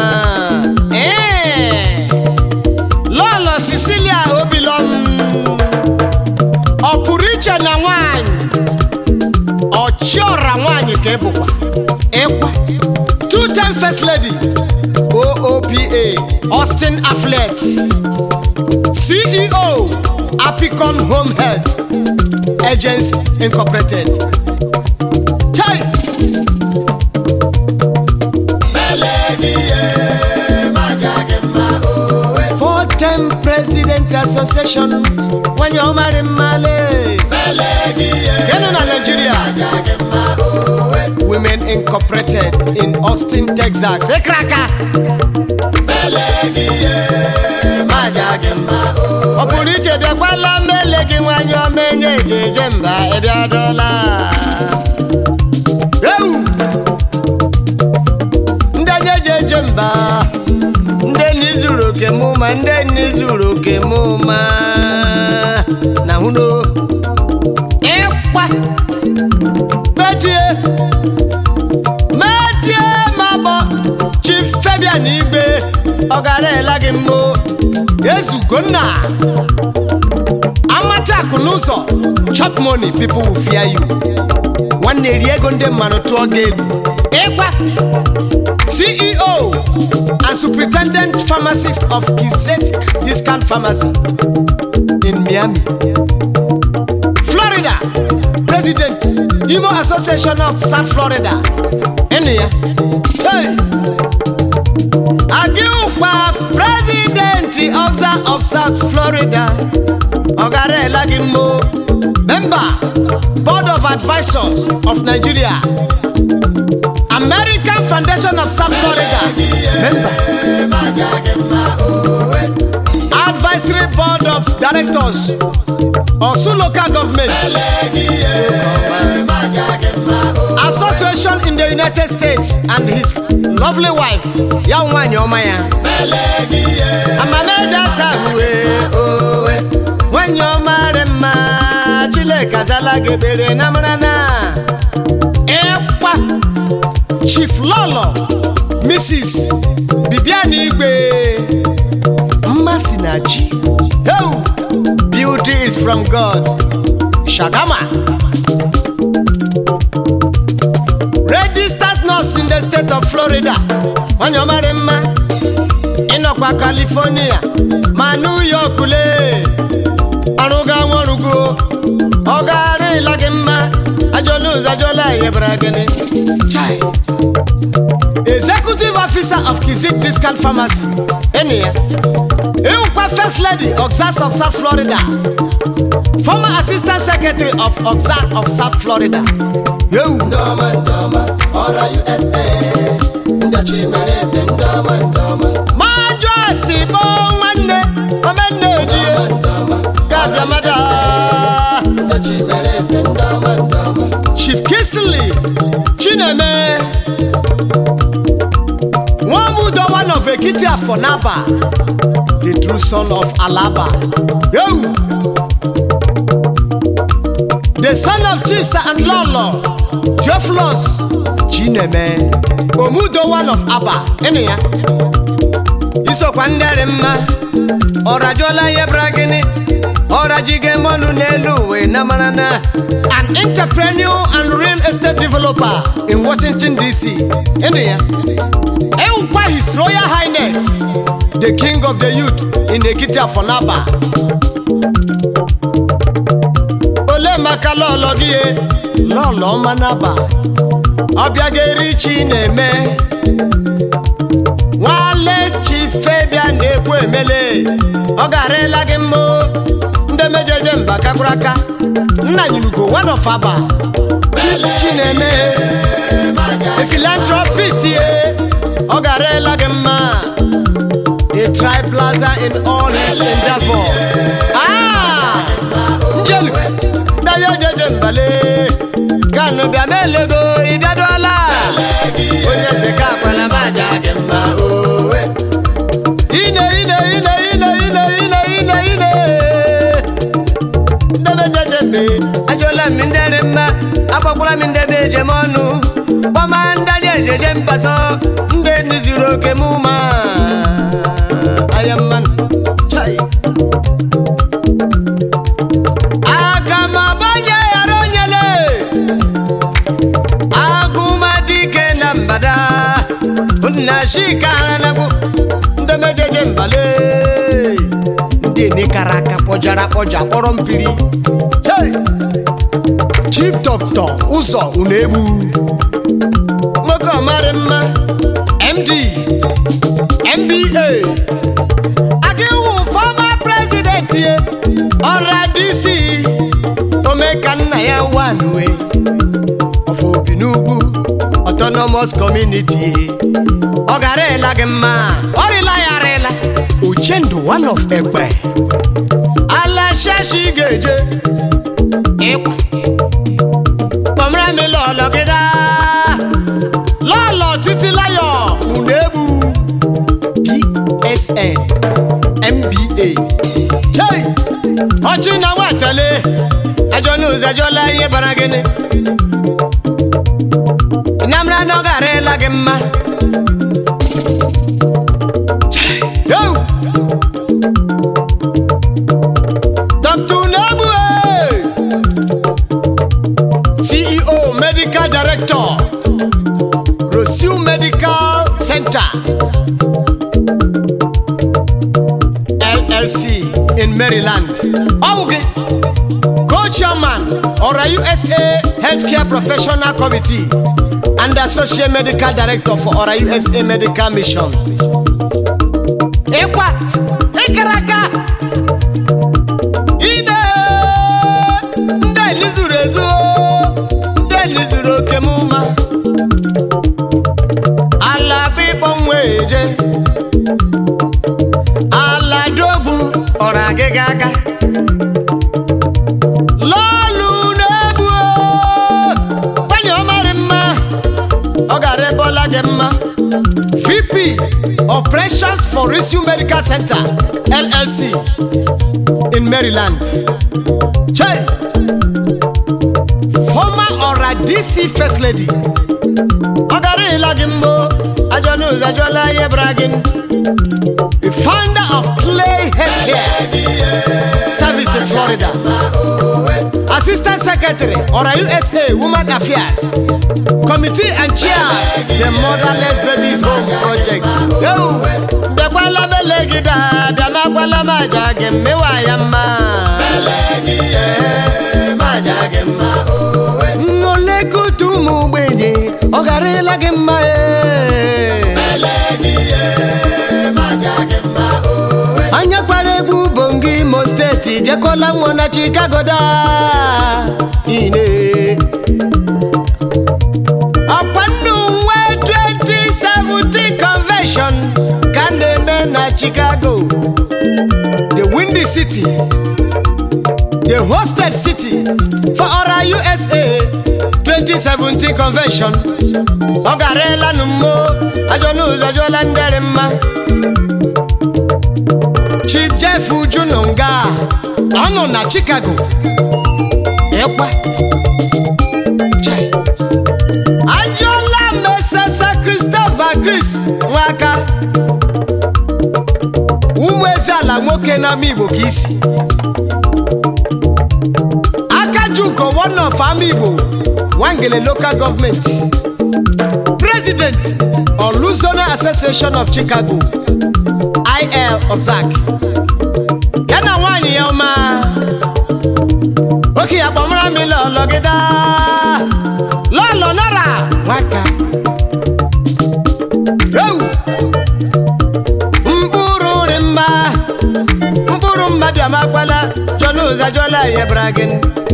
Ee. lọlọ sicilia obilom ọ pụrụ iche na nwanyị ọchiọra nwanyị ka ị bụkwa ịkwa two time first lady oopa austin afflet ceo apicon home health Agents Incorporated. Chai! ele gị ihe maja gị mma owe Four time President Association. Nwanyị ọmarị mmale. ele gị ihe Kenu na Nigeria. maja gị mma owe Women Incorporated in Austin, Texas. Ekraka! ele gị ihe maja gị mma owe Ọ pụrụ iche bịakwala mmele gị nwanyị ọma enye eji eje mba ịbịadọla. Ewu! Ndị enye eji eje mba. Ndị enyi zuru oke mụ ma ndị enyi zuru oke mụ ma. Na hụno. Ịkwa! Metie! Metie ma bọ! Chief Fabian Igbe ọ gara ela gị mbụ. Ezugonna! amata akụ n'ụzọ chop money people will fear you nwanne eri ego ndị mmadụ tụọ gị egwu ịgwa ceo and superintendent pharmacist of gizet discount pharmacy in miami florida president imo association of south florida ịnụ ya hey! Agiukpa president ọza of south florida ọgarela gị mmo member board of advisors of nigeria american foundation of south florida member maja gị mma owe advisory board of directors osu local government ele gị ihe maja gị mma owe association in the united states and his lovely wife ya nwanyị ọma ya ele gị ihe amameja sahue owe nwanyị ọma dị mma chileka zala gị ekpere na mara na ịkwa chief lọlọ mrs bibian igbe mmasị na chi Heu! beauty is from god shagama registered nurse in the state of florida nwanyị ọma dị mma ịnọkwa california ma new york lee ọrụ ga nwarugo ọ gara ịla gị mma ajọla ụzọ ajọla yebara gịnị chai executive officer of kizik discount pharmacy enyi ya ịwụkwa first lady oxas of south florida former assistant secretary of oxas of south florida yewu ndị ọma ndị ọma ọra usa ndị chimere eze ndị ọma ndị ọma majụ asi bụ nwanne omenna ejie ndị ọma gabịa mada ndị chimere eze ndị ọma ndị ọma chief kisley chineme nwamudowa for Naba, the true son of Alaba. Yo! The son of Chisa and Lolo, Theophilus, Chineme, Omudo one of Abba, ene ya. Isokwa ndere mma, ọrajuola ihe bịara gịnị? Ọrajige mọnụ n'elu uwe na mara na an entrepreneur and real estate developer in Washington DC. Ene ya. Ewukwa his royal highness, the king of the youth in Ekiti Afonaba. ole maka lọlọ gị ye lọlọ ọma naba ọbịa ga-eri chi na-eme nwale chi febia na-ekwu emele ọ garela gị mma o. ndị mejeje mba kakwuru aka nna nyinugo one of aba chi chi na-eme philanthropist ye ọ garela gị mma a tri plaza in all his endeavor ah njelu dayo jeje mbale kanu bịa melego ịbịaduola onye eze ka akwala maja gị mma owe ine ine ine ine ine ine ine ine ndebe jeje mbe ajụọla m ndị dị mma agbakwara m ndị dị ejem ọnụ gbama ndị ejeje mbaso ndị ndị zuru oke m ma aya mmanụ chai aga m abanye ghara onyele agụmadike na mbada nna chika haranagwu ndị mejeje mbale ndị nekara aka kpọjara akpọja kpọrọ mpiri Hey! chief doctor ụzọ unegbu nwoke ọmarị mma md mba agịwụ fọma president ye ọra dc omeka nna ya wanwe ọfọ obi n'ugwu autonomous community ọ gara ịla gị mma ọrịla ya arịla uchendu one of egbe ala shashi ga-eje ịkwa kpọmra mi lọlọ gịda lọlọ titi layọ unebu psn mba hey! ọchị na nwatale ajọ n'ụzọ ajọla ihe bara gịnị namra na ọ gara ịla gị mma Yo! Dr. Unebu, eh! CEO Medical Director Roseau Medical Center LLC in Maryland. Auge, Co-Chairman Ora USA Healthcare Professional Committee and Associate Medical Director for Ora USA Medical Mission. Ekwa, Ekaraka, Ide, ndị enyi zuru ezu, ndị enyi zuru oke m mma. Ala bụ ịkpọ nwa eje, ala dogbu ọrụ agịga aga. Lọọlụ na-ebu nwanyị ọmarị mma, ọ gara ebe ọla gị mma. VP Operations for Rissue Medical Center LLC in Maryland. Chai! Former Ora DC First Lady. Ọ gara ịla gị mbụ, ajọ n'ụzọ ajọla ihe bara gị. The founder of Clay Healthcare Service in Florida. Assistant Secretary, Ora USA Women Affairs. Committee and chairs the Motherless Babies Home Project. Yo! Bịakwala bele gị daa, bịa makwala m aja gị mmewa ya mma. Nolekutu ụmụ ogbenye, ọ gara ịla gị mma ee. anya gbara egwu bongi imo steeti jekola nwa na chicago daa ine ọkwa nnu nwe 2017 convention ka a na-eme na chicago the windy city the hosted city for ora usa 2017 convention ọ gara elanụ mmo ajọ n'ụzọ jụọla ndịrị mma joseph ujununga ọ nọ na chicago ịkwa Chai. ajụọla mesesa christopher chris nwaka ụmụ eze ala nwoke n'ama igbo ka isi akajugo one of ama igbo nwangele local government president oluzona association of chicago il ozak ya na nwaanyị ya ọma oke ya kpọmara m lọlọ gịda lọlọ nara nwaka ewu mkpụrụ dị mma mkpụrụ mmadụ amakwala jọna ụza jọla ya bara gị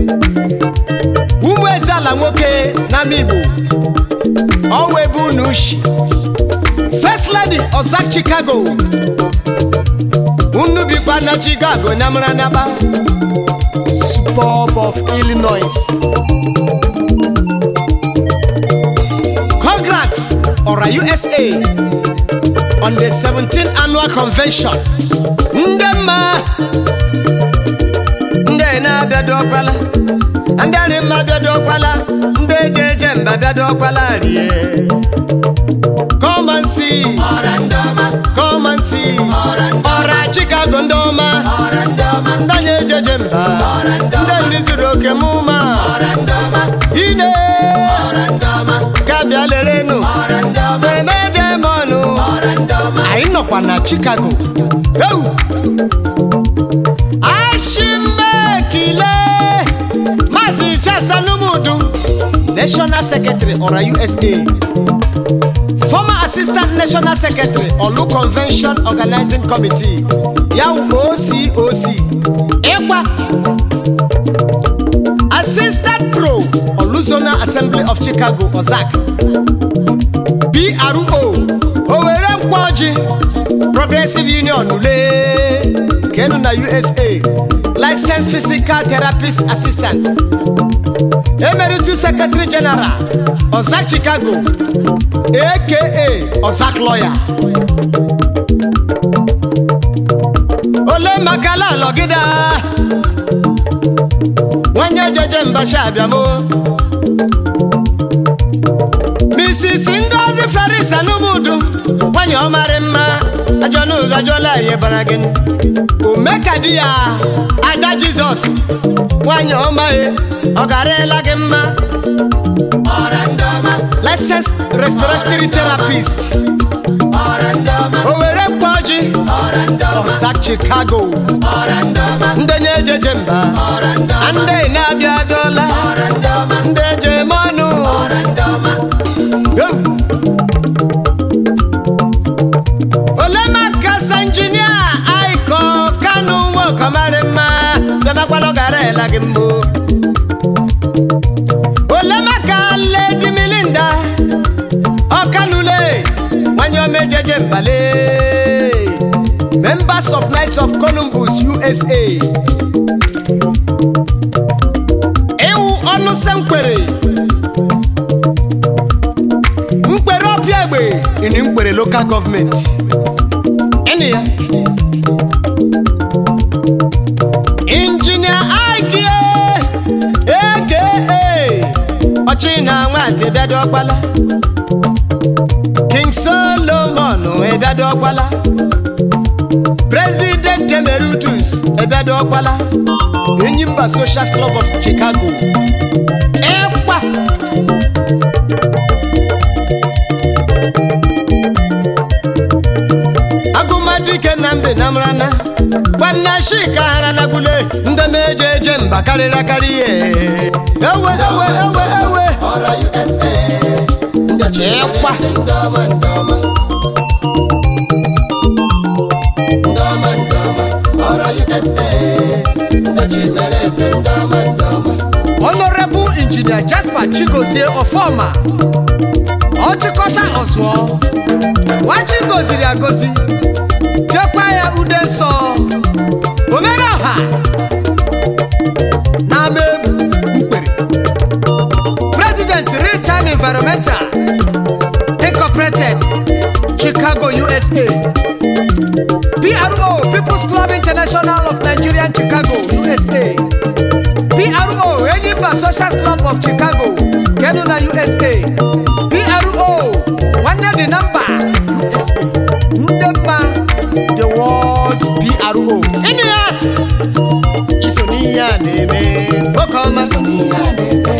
ụmụ eze ala nwoke n'ama igbo ọwa ebe unu ushi first lady ozak chicago unu bikwa na chicago nyamara naba suburb of illinois congrats ọra usa on the 17th annual convention ndị mma ndị na-abịado ọkpala ndị arị mma bịado ọkpala ndị eje eje mba bịado ọkpala rie come and see ọra ndị ọma come and see ọra ndị ọra chicago ndị ọma ọra ndị ọma ndị anyị ejeje mba Ọra ndị ọma. ndị nri zuru oke m ụma ọra ndị ọma ine ọra ndị ọma ka bịa lerenụ ọra ndị ọma emeje m ọnụ ọra ndị ọma anyị nọkwa na chicago eu ashimekile maazị chasalumudu national secretary ọra usa former assistant national secretary olu convention organizing committee ya wụ ococ ịkwa assistant pro oluzona assembly of chicago ozak pro owere mkpọji progressive union ule kenu na usa licensed physical therapist assistant emeritus secretary general ozak chicago aka ozak lawyer ole makala alọgide nwanye jeje mbasha abịamo Mrs. Ngozi Ferris Anumudu nwanyị ọmarị mma ajọ n'ụzọ ajọla ihe bara gị omeka di ya ada Jizọs nwanyị ọma e ọ garela gị mma ọra ndị ọma licensed respiratory therapist ọra ndị ọma o were mkpọji ọra ndị ọma ọsa Chicago ọra ndị ọma ndị na-ejeje mba ọra ndị ọma ndị na-abịa dọla ọra ndị ọma ndị ejem ọnụ ọra ndị ọma Yo! ole maka sa injinia aiko kanu nwokomari mma bịamakwala gara ela gị mbụ ole maka ledi milinda ọkanule nwanyị omejeje mbale members of knights of columbus usa ịwụ ọnụ senkwere mkpere ọpịa egbe ini mkpere local government ịnị ya injinia aikie eke ọchị na nwatị bịado ọkpala king solomon ịbịado ọkpala president emeritus ịbịado ọkpala enyimba social club of chicago ịkpa agụmadike na mbe na mrana gbanna shika hara na gule ndị na-eje eje mba karịrị akarị ihe ewe ewe ewe ewe ọra usa ndị Ịkwa. chimereze ndị ọma ndị ọma ndị ọma ndị ọma ọra usa ndị chimereze ndị ọma ndị ọma honorable engineer jasper chigozie ọfọma ọchịkọta ọzụọ nwachi goziri agozi chekwa ya ude nsọ omere ọha na ama egwu mkpere president real time environmental incorporated chicago usa pro people's club international member social club of chicago kenu na usa pro nwanne dị namba usa ndị mma the world pro ịnụ ya iso n'ihe a na-eme nwoke ọma iso n'ihe a na-eme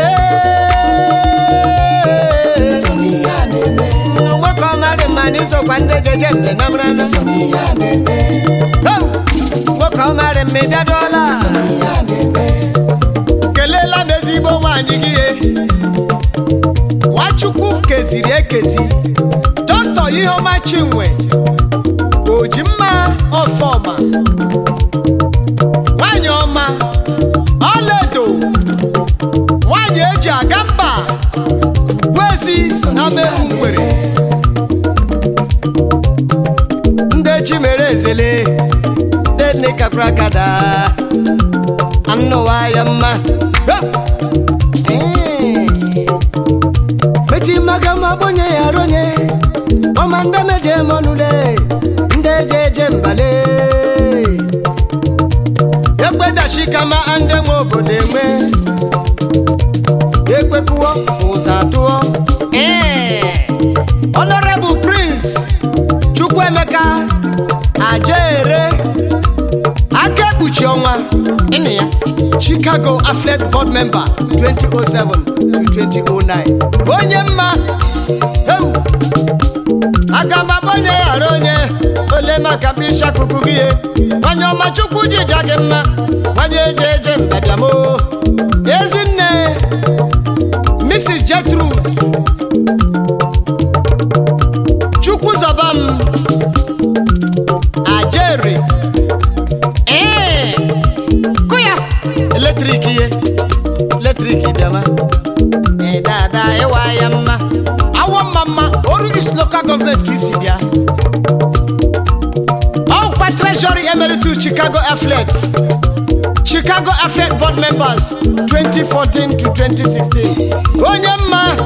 Ee. iso n'ihe a na-eme nwoke ọma dị mma n'isokwa ndị jeje mbe na mara na iso n'ihe a na-eme nwoke ọma dị mma ịbịadụọla iso n'ihe a na-eme kelela m ezigbo nwaanyị gị ye nwachukwu keziri ekezi dọkịta iheọma chinwe oji mma ọfọma nwanyị ọma ọlaedo nwanyị eji aga mba ugwuezi na mehu mgbere ndị chi mere ezele ndị nne kakwara kada anụwa ya mma meti maka ma bonye ya ronye ọma ndị meje mọnụle ndị eje eje mbale ekpedachi kama ndị nwe obodo enwe ekpekuwo ụzọ atụọ honorable prince chukwuemeka ajaere aka ekpuchi ọnwa ịnụ ya chicago athlete board member 2007 to 2009 onye mma ewu aga m abonye ghara onye ole maka bisha kuku gị ye nwanye ọma chukwu jija gị mma nwanye eje eje mbadiamo ezinne mrs jetrude chukwu zọba m ajeri ee kụ ya eletrik ihe eletrik bịama ee dada ịwa ya mma awọ mma mma oru is local government ka isi bịa ọkwa treasury emeritus chicago athlete chicago athlete board members 2014 to 2016 onye mma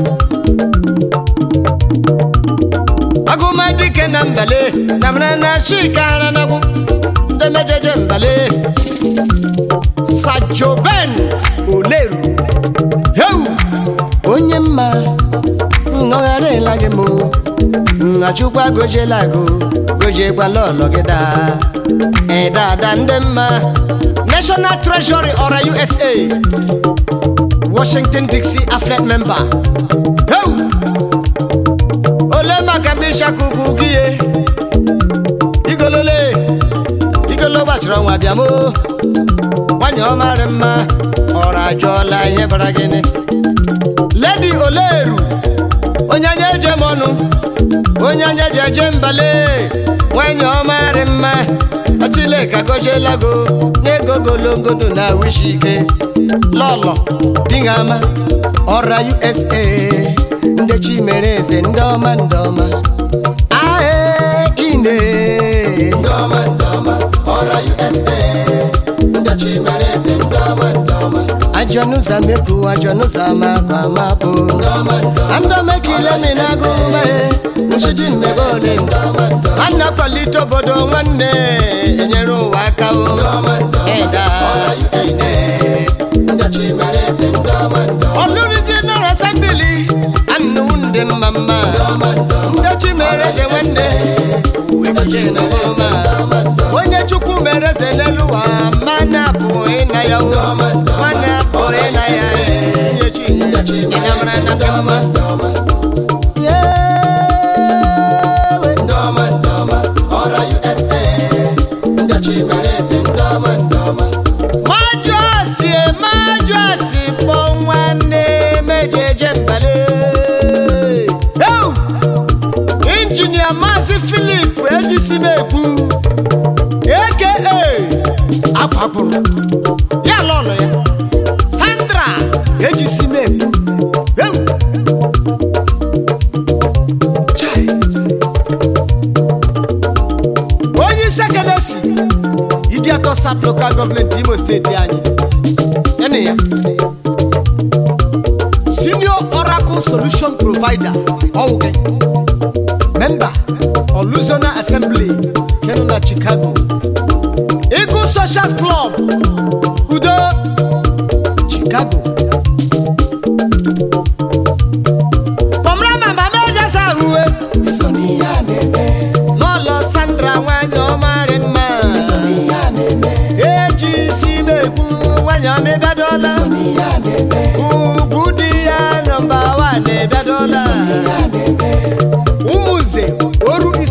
agụmadike na mbale na mara na chika ara nagwu ndị mejeje mbale sajoben oleru heu onye mma nnọgharịla gị mụ nnachukwa gojiela go gojiekwala ọlọ gị daa ịdada ndị mma national treasury ọra usa washington dixie afflet member heu ole maka mbishakuku gị ye igolole igolo gbachiri ọnwa bịa mo nwanyị ọmarị mma ọrụ ajọọla ihe bara gịnị ledi oleru onye anya eje m ọnụ onye anya ji eje mbale nwanyị ọmarị mma achileka gojiela go n'ego golongodo na wishi ike lọlọ dingama ọra usa ndị chi mere eze ndị ọma ndị ọma ae ine ndị ọma ndị ọma ọra usa ndị chi mere eze ndị ọma ndị ọma ajọnụza meku ajọnụza mapụ amapụ ndị ọma ndị ọma andọmekile minagụme nchiji mmebe ole ndị ọma ndị ọma a na-akwalite obodo nwanne enyere ụwa aka o ndị ọma ndị ọma Ịda. ọra usa ndị chi mere eze ndị ọma ndị ọma ọlụrụ general assembly anụ ndị mma mma ọma ndị ọma ndị chi mere eze nwanne ndị chi mere eze ndị ọma ndị ọma onye chukwu mere eze n'elu ụwa mana apụghị na ya o mana apụghị na ya ihe chi ndị chi mere ịnamara eze na ndị ndị ọma mma ndị ọma yewe ndị ọma ndị ọma ọra usa ndị chi mere eze ndị ọma ndị ọma maju asi maju asi kpọ nwanne mejeje mbale Eu! injinia maazị filip ejisimekwu aka akwapụrụ ya lọlọ ya sandra ejisimekwu Eu! Chai! onye isi ekelesi idiatọ sat lokal gọọmenti imo steeti anyị ene ya senior oracle solution provider ọwụke memba oluzona assembly kenu na chicago eagle social club udo chicago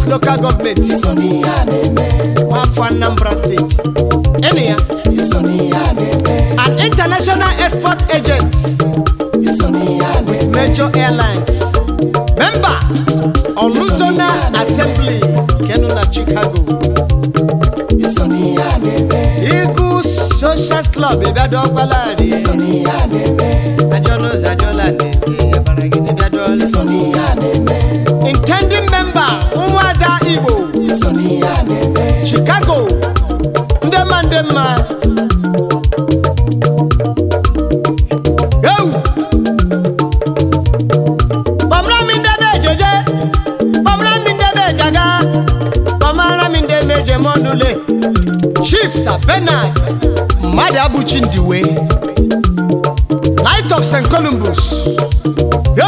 local government iso n'ihe a na-eme nwafọ anambra steeti ịnụ ya iso n'ihe a na-eme an international export agent iso n'ihe a na-eme major airlines member oluzona assembly kenu na chicago iso n'ihe a na-eme eagle social club ịbịadọkwalari iso n'ihe a na-eme ajọnụzọ ajọla na-ezi yabaragide bịadọla iso n'ihe a na-eme intending member ụmụada igbo iso n'ihe a na-eme chicago ndị mma ndị mma Yo! Kpọmara m ndị be ejeje kpọmara m ndị be ejaga kpọmara m ndị meje mọnụle chief sabenard mmadụ abụchi ndiwe light of st columbus Yo!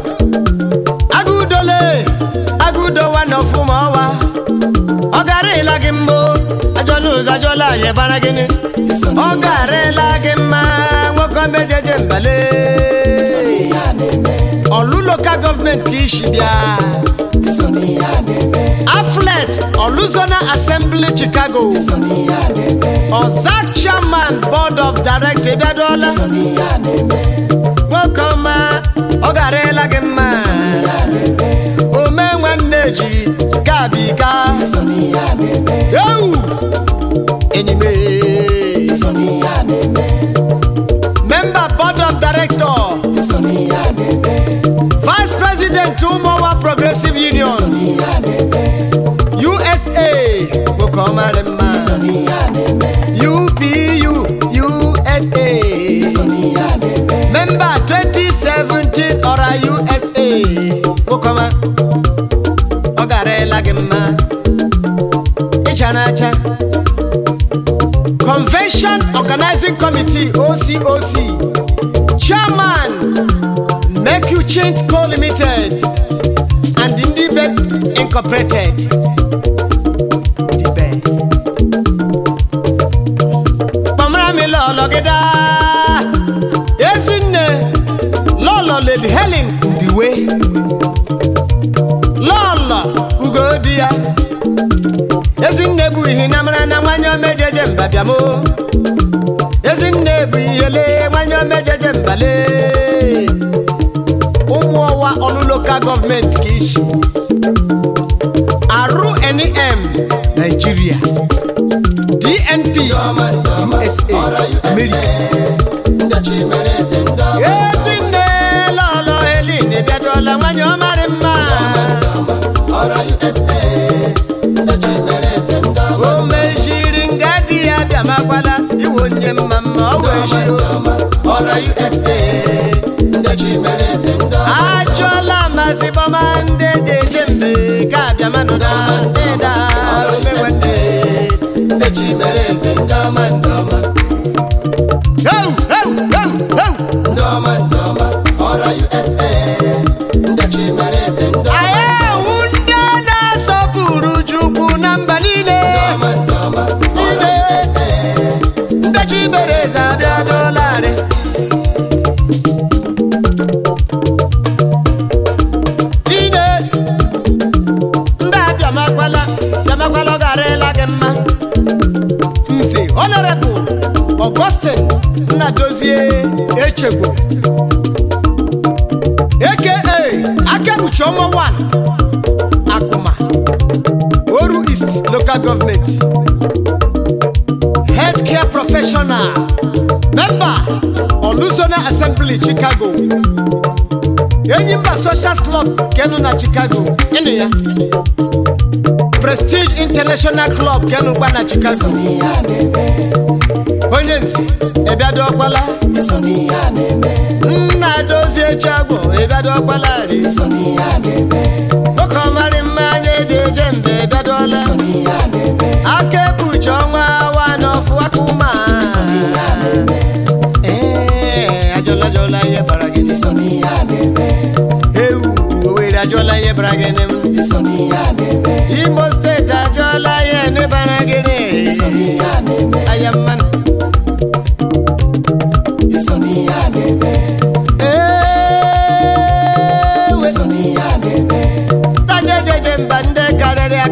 agụdole agụdowa na ọfụma ọwa ọ garịla gị mbụ ajọla ụzọ ajọla ya bara gịnị iso ọ n'ihe garịla gị mma nwoke omejeje mbale ihe a na-eme ọlụ lokal gọọmenti ka isi bịa iso n'ihe a na-eme aflet ọlụzona assembly chicago iso n'ihe a na-eme ọza chairman board of director bịadola iso n'ihe a na-eme nwoke ọma ọ garịla gị mma ihe a na-eme ome nwanne ji gabiga iso n'ihe a na-eme ewu enyime iso n'ihe a na-eme member board of director iso n'ihe a na-eme vice president ụmụnwa progressive iso union n'ihe a na-eme usa nwoke ọmarị mma iso n'ihe a na-eme upu usa iso n'ihe a na-eme member 2017 ọra usa nwoke ọma ọ garịla gị mma ịcha n'acha convention organizing committee ococ chairman make you change co limited and ndibe incorporated ndibe kpọmara mi lọlọ gị daa ezinne lọlọ lady helen ndiwe lọlọ ugodi ya ezinne bụ ihe na mara na nwanyị omejeje mbabiamo ezinne bụ ihele nwanyị omejeje mbale ụmụ ọwa ọlụ lokal gọọmenti ka isi arụ nem nigeria dnp ọma ndị ọma usa ọra america usa ndị chi mere eze ndị ọma ezinne lọlọ helin bịadola nwanyị ọmarị mma ndị ọma ọra usa ndị chi mere eze ndị ọma o mejiri nga di ya bịamakwala iwe onye mma mma ọ wee ọma ndị ọma ọra usa ndị chi mere eze ndị ọma ajụọla mazi bọma ndị eji eje mbe ka abịamanụda ndịda ọra omewende usa ndị chi mere eze ndị ọma ndị ọma heu heu heu heu ndị ọma ndị ọma ọra usa ndị chi mere eze ndị ọma anyị ahụ ndị na-asọpụrụ chukwu na mba niile ọma ndị ọma ọra usa ndị chi mere eze abịadolarị niile ndị abịamakwala bịamakwala ọ garịla gị mma nze honorable augustin nnadozie echegbo aka akabuchi ọma 1 akụma oru east local government healthcare professional member oluzona assembly chicago enyimba social club kenu na chicago ịnụ ya prestige international club kenu gba na chicago n'ihe a na-eme onye nze ịbịadọkwala iso n'ihe a na-eme nna dozie chagbo ịbịadọkwala ri iso n'ihe a na-eme oke ọmarị mma anya eji eje mbe ịbịadọla iso n'ihe a na-eme aka ebuchi ọnwa wa n'ọfụ aka ụma iso n'ihe a na-eme ee ajọla ajọla ihe bara gị iso n'ihe a na-eme ewu owere ajọla ihe bara gị n'im iso n'ihe a na-eme imo steeti ajọla ihe n'ịbara gị iso n'ihe a na-eme aya mmanụ iso n'ihe a na-eme ee iso n'ihe a na-eme tanye jeje mba ndị karịrị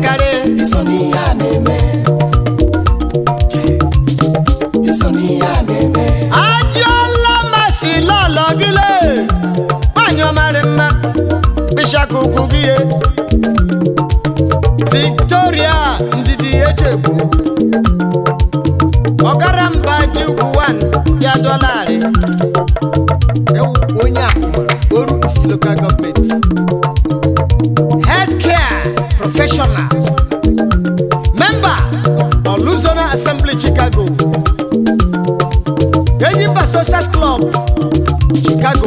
ukwu gị ye victoria ndidi echegbu ọgara mba ji ugwu 1 ya dọlarị Ewu, onye akwụna oru east local government healthcare professional member oluzona assembly chicago enyimba social club chicago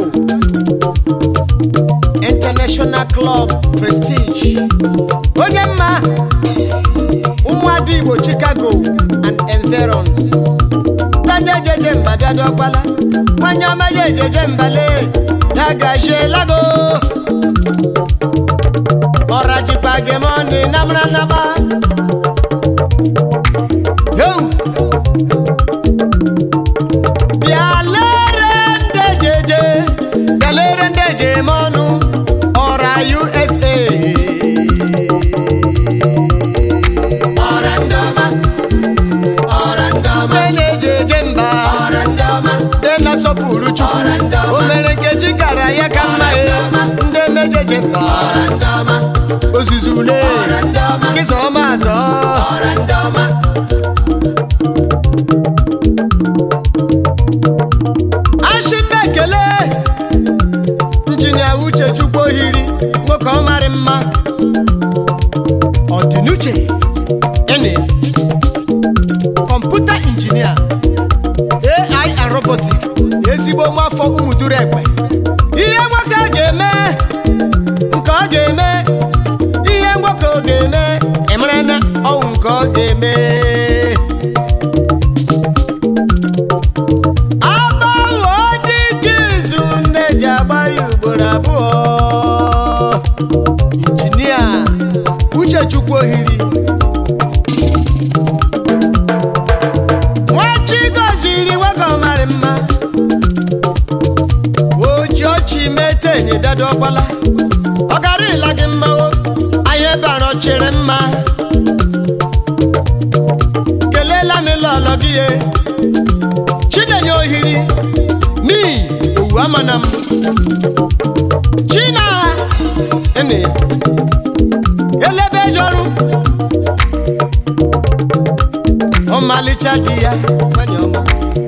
international club prestige onye mma ụmụada igbo chicago and environs ndị ejeje mba bịa dọgbala nwanyị ọma ya ejeje mbale ya gajielago ọra jikwa gemoni namara naba Yo! bịa lere ndị ejeje bịa lere ndị eje eme ọnụ ọra usa ọra ndị ọma ọra ndị ọma ndị na-eje eje mba ọra ndị ọma ndị na-asọpụrụ chukwu Ọra ndị ọma. o mere nkechi kara ya ka mma ya ndị mejeje mba ọra ndị ọma ozuzu ule ọra ndị ọma kịza ọma azọ ọra ndị ọma ashimba ekele injinia uche chukwu ohiri nwoke ọ marị mma ọdịnuche ene kọmputa injinia ai and robotics ezigbo nwafọ ụmụduru egbe ihe nwoke a ga-eme nke ọ ga-eme ihe nwoke ọ ga-eme emere na ọwụ nke ọ ga-eme agbanwe dịka izu nne ji agba ya ugboro abụọ injinia uchechukwu ohiri nwachi goziri nwoke ọmarị mma oji ọchị mete enyi dada ọgbala ọ gara ịla gị mma o anyị bara chere mma kelela m lọlọ gị ye chinenye ohiri n'ihi owu amana m china ene elebe jọrụ ọmalịcha di ya nwanyị ọma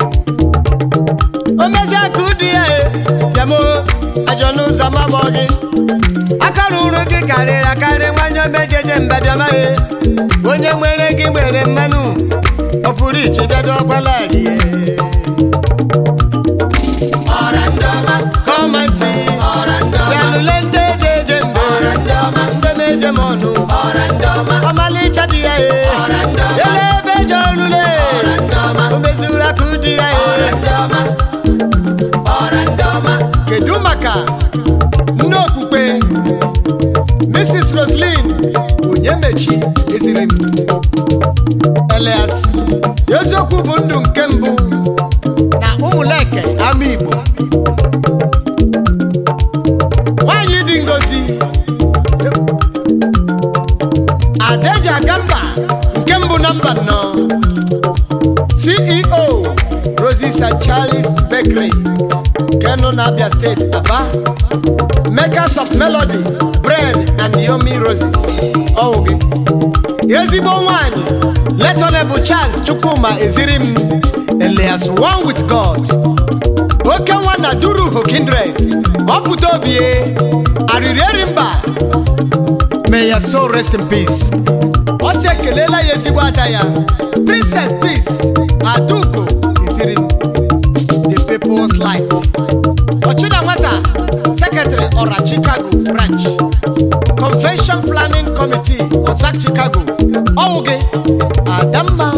o mezie ka ụdị ya e bịamo ajọ n'ụzọ mabọ gị akara ụrụ gị karịrị akarị nwanyị omejeje mba bịama e onye nwere gị nwere mmanụ ọ pụrụ iche bịado ọgbala rie ọra ndị ọma Come and see. ọra ndị ọma Bịanụle ndị eje eje mbe. ọra ndị ọma Ndị na-eje m ọnụ. ọra ndị ọma Ọmalịcha dị ya e. ọra ndị ọma Ele ebe eje ọrụle. ọra ndị ọma O mezuru aka ụdị ya ọra e. ndị ọma ọra ndị ọma Kedu maka nne okpukpe Mrs. Roslyn Onyemechi eziri m Elias eziokwu bụ ndụ nke mbụ na ụmụleke ama Igbo nwanyị dị ngozi Adeji Agamba nke mbụ na mba nnọọ CEO Roses and Charles Bakery nke nọ n'Abia steeti Aba makers of melody bread and yomi roses ọwụ gị ezigbo nwanyị letonebụ Charles Chukwuma eziri m Elias one with God oke nwa na duruho kindred ọpụta obie arịrị eri mba may your soul rest in peace ọ sị ekelela ya ezigbo ada ya princess peace aduko eziri m the people's light ọchịna nwata secretary ọra chicago branch convention planning committee ọsak chicago ọwụ gị adamma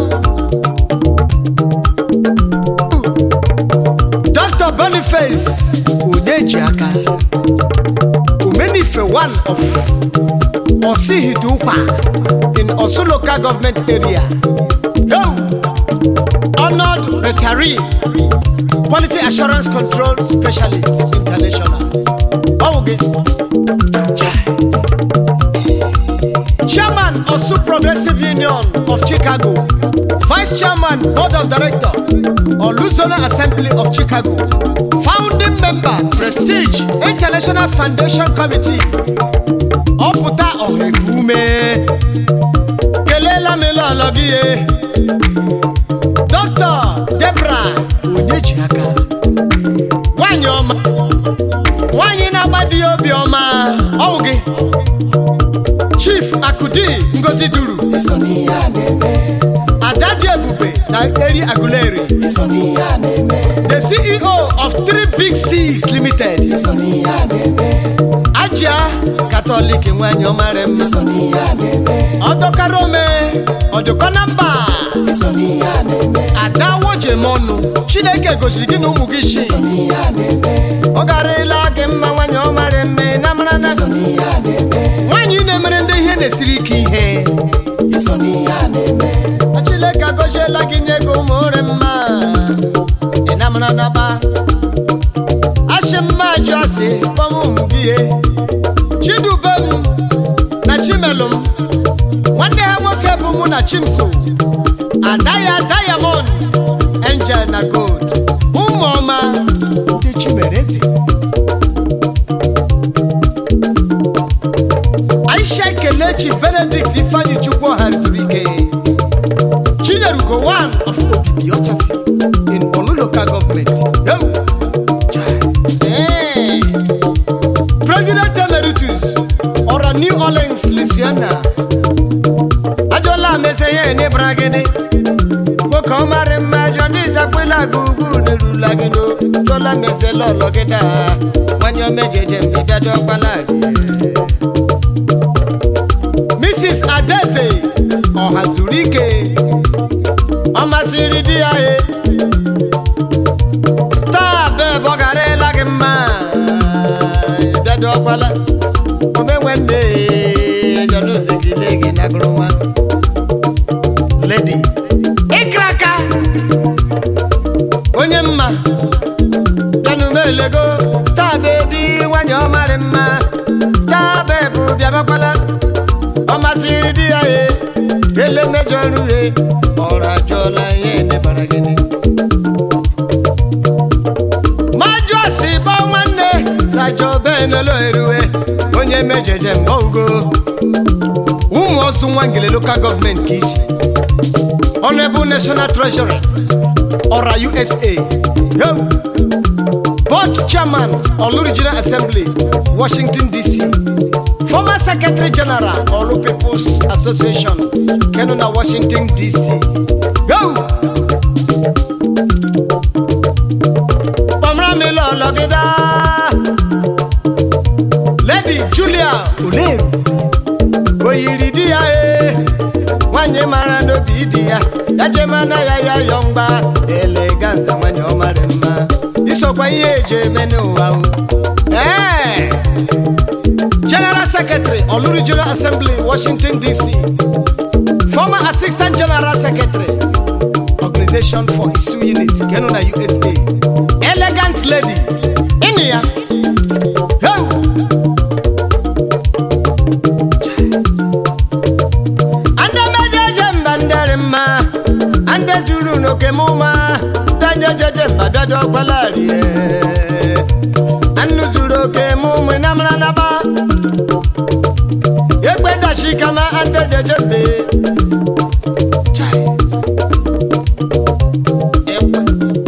dr boniface onyejiaka omenife one of osihidukwa in osu local government area Yo! honored retiree quality assurance control specialist international ọwụ gị Chai. chairman osu progressive union of chicago vice chairman board of director oluzona assembly of chicago founding member prestige international foundation committee ọpụta ọha eku ume kelela m lọlọ gị ye dọkịta debra onye ji aka nwanyị ọma nwanyị na-agba di ya obi ọma ọwụ gị chief akudi ngozi duru iso n'ihe a na-eme ada dị ebube na eri aguleri iso n'ihe a na-eme the ceo of three big six limited iso n'ihe a na-eme ajia katọlik nwanyị ọmara mma iso n'ihe a na-eme ọdọkara ome ọdụkọ na mba iso n'ihe a na-eme ada wojem ọnụ chineke gosiri gị na ụmụ gị shi iso n'ihe a na-eme ọ garịla gị mma nwanyị ọmara mme na mara na iso n'ihe a na-eme nwaanyị na-emere ndị ihe na-esiri ike ihe iso n'ihe a na-eme chineke agọziela gị nye gị ụmụ ore mma ị na mara na ba asị mma ajụ asị kpọm ụmụ gị ihe chidube m na chimelụ m nwanne ha nwoke bụ mụ na chimso ada ya diamond angel na gold ụmụ ọma ndị chimereze aisha kelechi benedict ifeanyi chukwu ọha zuru ike chinyerugo one of obibi ọchasị in olu local government Yo! Eh. president emeritus ọra new orleans louisiana ajọla mese ihe n'ịbara gịnị nwoke ọmarị mma ajọ ndị zakwela gị ugwu n'erula gị no chọla mese lọlọ gị daa nwanyị omejeje mbidado ọkpala mrs adeze ọha zuru ike ọ masịrị di ya e star beb ọ garela gị mma bịado ọkpala omenwe nne jọnuzekile gị na gụrụnwa ledi ịkraka onye mma bịanumelego star bebi nwanyị ọmarị mma star beb bịabakwala ọ masịrị di ya e ele mejọ ọrụ e ọrụ ajọọla ihe nebara gịnị majụ asị bọ nwanne sajọ benelo erue onye mejeje mbọ ugo ụmụ ọsụ nwangele lokal gọọmenti ka isi honorable national treasury ọra usa yo board chairman olu regional assembly washington dc former secretary general olu peoples association kenu na washington dc yo kpọmra mi lọlọgịda lady julia oleru oyiri di ya e nwanyị mara n'obi di ya ya jemana ya ya yọ mgba eleganza nwanyị ọmarị mma isokwa ihe eji eme n'ụwa o. ee general secretary olu regional assembly washington dc former assistant general secretary organization for isu unit kenu na usa elegant lady ịnụ ya Hey! Ande mejeje mba ndere mma ande zuru n'oke mụma danye jeje mba bịado ọgbalarịe anụ zuru oke mụmụ na mara naba egbe dashi kama ande jeje mbe Chai. Ekwe.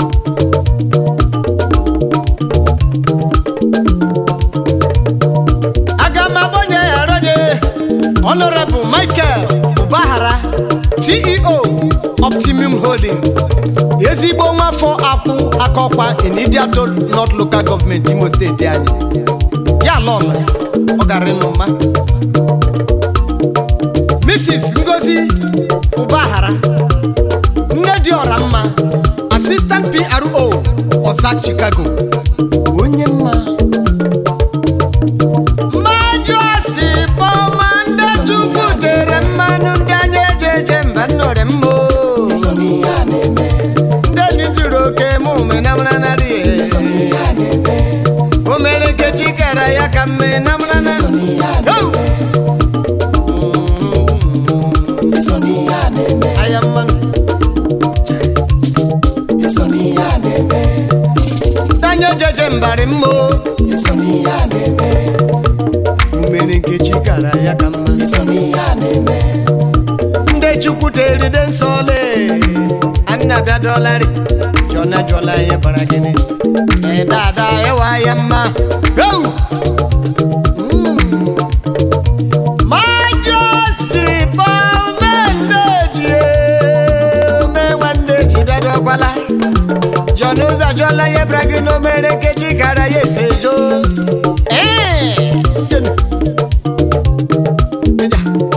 aga m agbanye ya rode honorable michael ubahara ceo optimum holdings ezigbo nwafọ akwụ akọkwa in idiato north local government imo steeti anyị ya lọla ọ gara ịnụ mma mrs ngozi ubahara nne dị ọra mma assistant pro ọza chicago onye mma mmajụ asị bọma ndị chukwu tere mmanụ ndị anya eji eje mba nnọrị mma o. iso n'ihe a na-eme ndị enyi zuru oke mume na mranarị iso n'ihe a na-eme o mere nkechi kere ya ka mme na mrana iso n'ihe a na-eme iso n'ihe a na-eme aya mmanụ iso n'ihe a na-eme ndị anya ejeje mbarị mma o. iso n'ihe a na-eme umere mere nkechi kara ya ka mma iso n'ihe a na-eme ndị chukwu teride nsọ le anna bịa dọlarị jọna jọla ihe bara gịnị Ee, dada ịwa ya mma go majosi bọmendeji ome nwanne ji bịa dọkwala jọna ụzọ jọla ihe bara gị na omere nkechi kara ya ese jo ee njenu. Ija.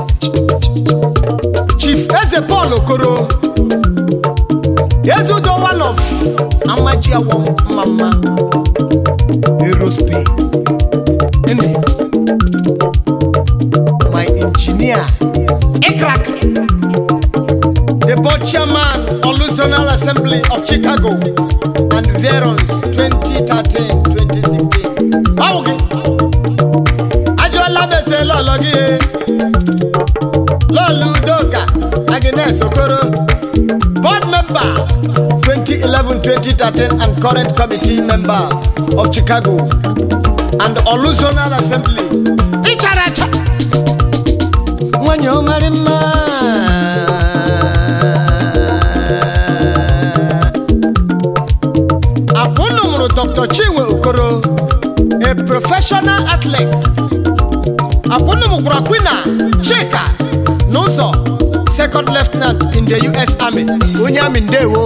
chief eze paul okoro ezudo one of amajiawo mmamma aerospace Ene. my engineer ikrak the board chairman olusional assembly of chicago and verons 2013-2016 báwo gị ajụọla m ese lọlọ gị e. lọlụ udoka agnes okoro board member 2011-2013 and current committee member of chicago and oluzonal assembly ịchara acha nwanyị ọmarị mma akwụnụ mụrụ dr chinwe okoro a professional athlete akwụnụ mụkwara kwina chika n'ụzọ second lieutenant in the us army onye amị ndewo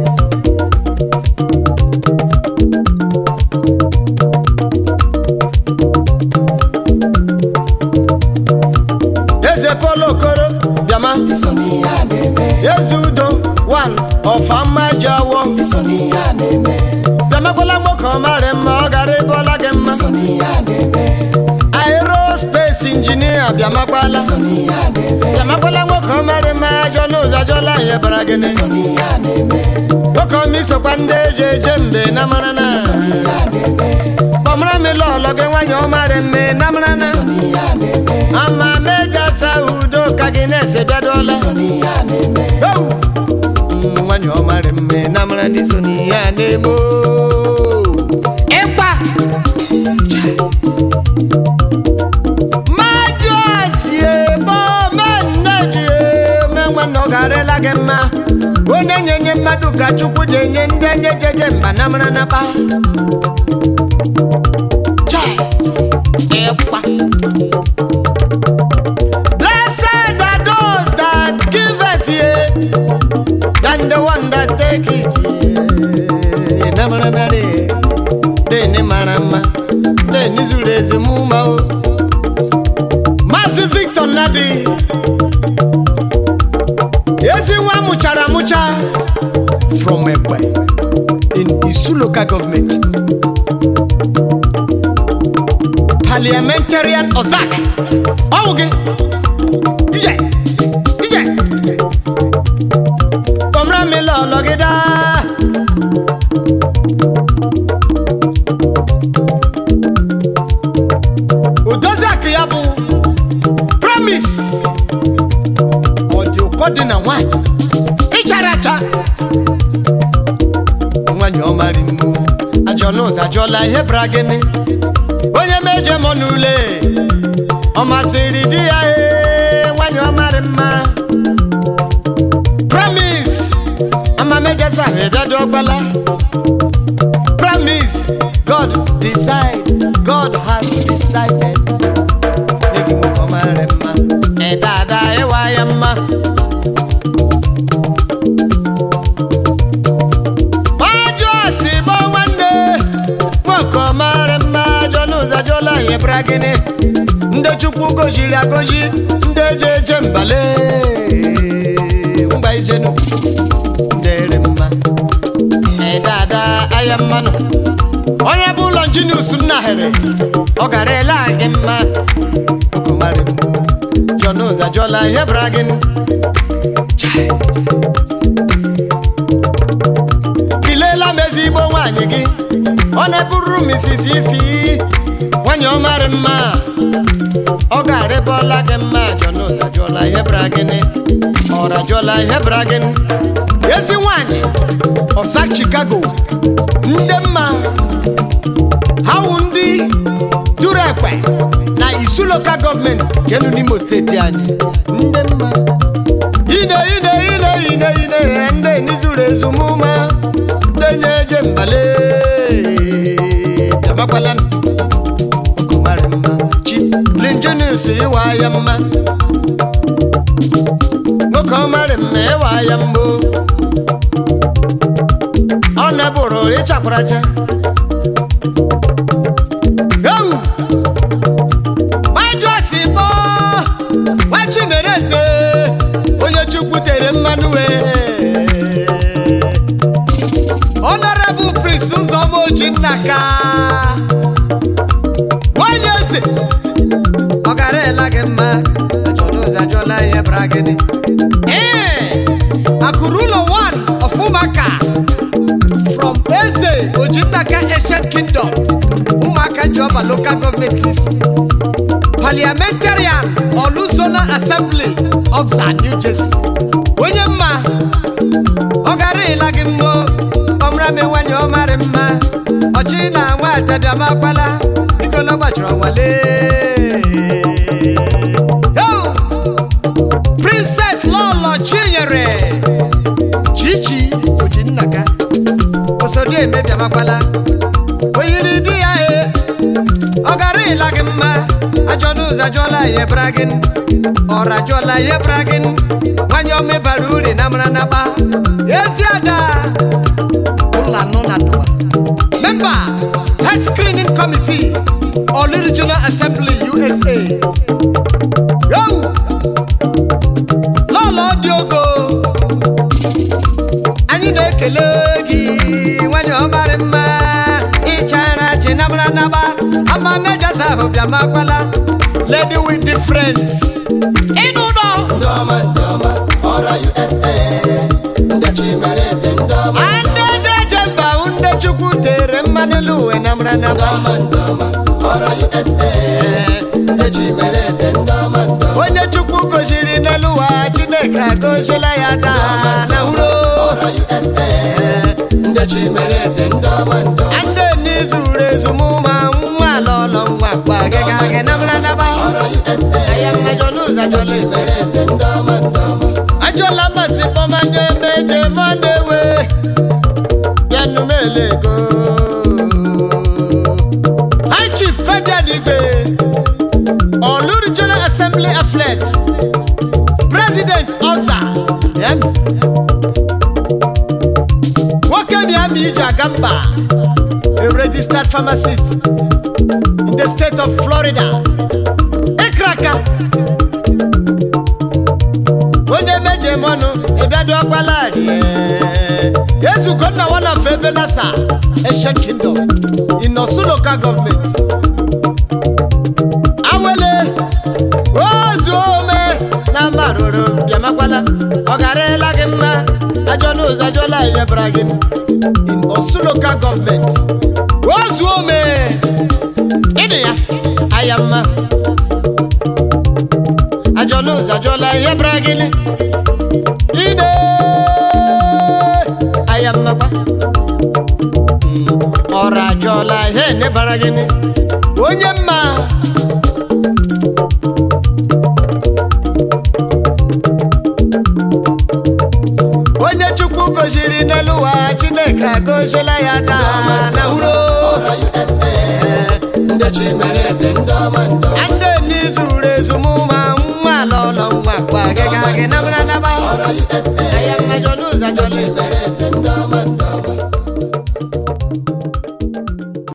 eze polo okoro bịama iso n'ihe a na-eme eze udo one ọfama jawo iso n'ihe a na-eme bịamakwala nwoke ọmarị mma ọ gara ebe ọla gị mma iso n'ihe a na-eme aerospace injinia bịamakwala iso n'ihe a na-eme bịamakwala nwoke ọmarị mma ajọ n'ụzọ ajọla ihe bara gịnị iso n'ihe a na-eme nwoke ọma isokwa ndị eji eje mbe na mara na iso n'ihe a na-eme kpọmara m ile ọlọ gị nwanyị ọmarị mme na mara na iso n'ihe a na-eme ama meja sa udo ka gị na-ese bịaduola iso n'ihe a na-eme Ewu! Mm, nwanyị ọmarị mme na mara na iso n'ihe a na-eme oo. ịkpa mmadụ asi ebe omenneji eme nwanne ọ garịla gị mma onye nye-enye mmadụ ka chukwu ji enye ndị enye jeje mba na mara na kpa Chai! ịkpa Blessed are those that give it, yeah, than the one that take it. Yeah. Na mara na re, de ni mara ma, de ni zure eze mu ma o. Maazị Victor Nadi, ezi nwa mụchara amụcha from Egbe in Isu local government. Parliamentarian Ozak, ọwụ gị. Ije! Ije! Kọmra mi lọ lọgịda. Odozi akụ ya bụ promise. Ọ dị ụkọ dị na nwanyị. Ịchara acha. Nwanyị ọmarị mmu. Ajọ n'ụzọ ajọla ihe bara gịnị. Onye meje mọ n'ule. Ọ masịrị di ya ee nwanyị ọmarị mma. Promise. Amamejesa ebiado ọgbala. Promise. God decide. God has decided. Egi nwoke ọmarị mma. Ị dada ịwa ya mma. Ọjọ si bụ nwanne. Nwoke ọmarị mma. Ajọ n'ụzọ ajọla ihe bịara gịnị. Ndị Chukwu goziri agozi. Ndị eje eje mbale. Mgba ijenu. Ndere mma. Ị dada aya mmanụ. Onye bụ ụlọ njinius nnahere. Ọ gara ele gị mma. Okomari mma. Jọn ụzọ ajọla ihe bịara gịnị. Chai. Kilela m ezigbo nwaanyị gị. Ọ na-eburu m isisi ifi. Nwanyị ọmarị mma. Ọ ga-arịbọla gị mma. Jọn ụzọ ajọla ihe bịara gịnị. Ọra ajọla ihe bịara gịnị. Ezi nwaanyị. Ọsa Chicago. Ndị mma. Ha wụ ndị duru ekpe na isu lokal gọọmenti kenu n'imo steeti anyị ndị mma ine ine ine ine ine ndị nizuru ezumụma ndị na-eje mbale bịamakwala mara mma chi linjenis ịwa ya mma nwoke ọ mara mma ịwa ya mgbo ọ na-bụrụ ịchakwaracha ewu majuosi bọ nwachimereze onye chukwu tere mmanụ wee honorable prince ụzọma ojinnaka nwanyị eze ọ gara ela gị mma ajọla ozi ajọla ihe bara gịnị ee akụrụ ụlọ 1 of ụmụaka from eze ojinnaka ancient kingdom ụmụaka jiọba local government list parliamentarian oluzona assembly oxa new jersey onye mma ọ gara ịla gị mmụọ ọmrami nwanyị ọmarị mma ọchị na nwa atabiamakwala igolo gbachiri ọnwale Yo! princess lọlọ chinyere chichi ojinnaka osodi emebiamakwala oyiri di ya e ọ gara ịla gị mma ajọ n'ụzọ ajụọla ihe bara gị ọra jụọla ihe bara gị nwanyị ọma bara uri na mara naba ezi ada ụlọ anọ na dụwa memba health screening committee Olu regional assembly usa yo lọlọ dị ogo anyị na-ekele gị nwanyị ọmarị mma ịchara chi na mara naba ama mejasa ahụ bịamakwala lady with difference ịnụ ụlọ ndị ọma ndị ọma ọra usa ndị chimereze ndị ọma ndị jeje mba hụ ndị chukwu tere mmanụ elu uwe na mara ndị naba ọma ndị ọma ọra usa ndị chimereze ndị ọma ndị ọma onye chukwu goziri n'elu ụwa chineke agozila ya daa na hụrụ ọra usa ndị chimereze ndị ọma ndị ọma ndị n'izuru ezumụma nwa ala ọlọ nwa gba gịga gị na mara naba ọra usa aya mmejọ n'ụzọ ndị ajọla ise chimereze ndị ọma ndị ọma ajọla mmasị kpọmanye meje mọnewe bịanụmelego high chief fabian igbe olu regional assembly afflet president ọza yemi nwoke miami iji aga mba a registered pharmacist in the state of florida ịkraka onye meje mọnụ ịbịado ọkpala ezugo nna one of ebelasa ancient kingdom in osu local government awele ozu ome na marụrụ bịamakwala ọ garela gị mma ajọ n'ụzọ ajọla ihe bara gị in osu local government ozu ome ịdị ya aya mma ajọ n'ụzọ ajọla ihe bara gị ine aya mmakwa Mm, ọrụ ajọla ihe nebara gị onye mma onye chukwu goziri n'elu ụwa chineke agozila ya daa na hụrụ ọra usa ndị chimereze ndị ọma ndị ọma ndị n'izuru ezumụma nwa ala ụlọ nwa gba gị ga gị nabara naba ọra usa aya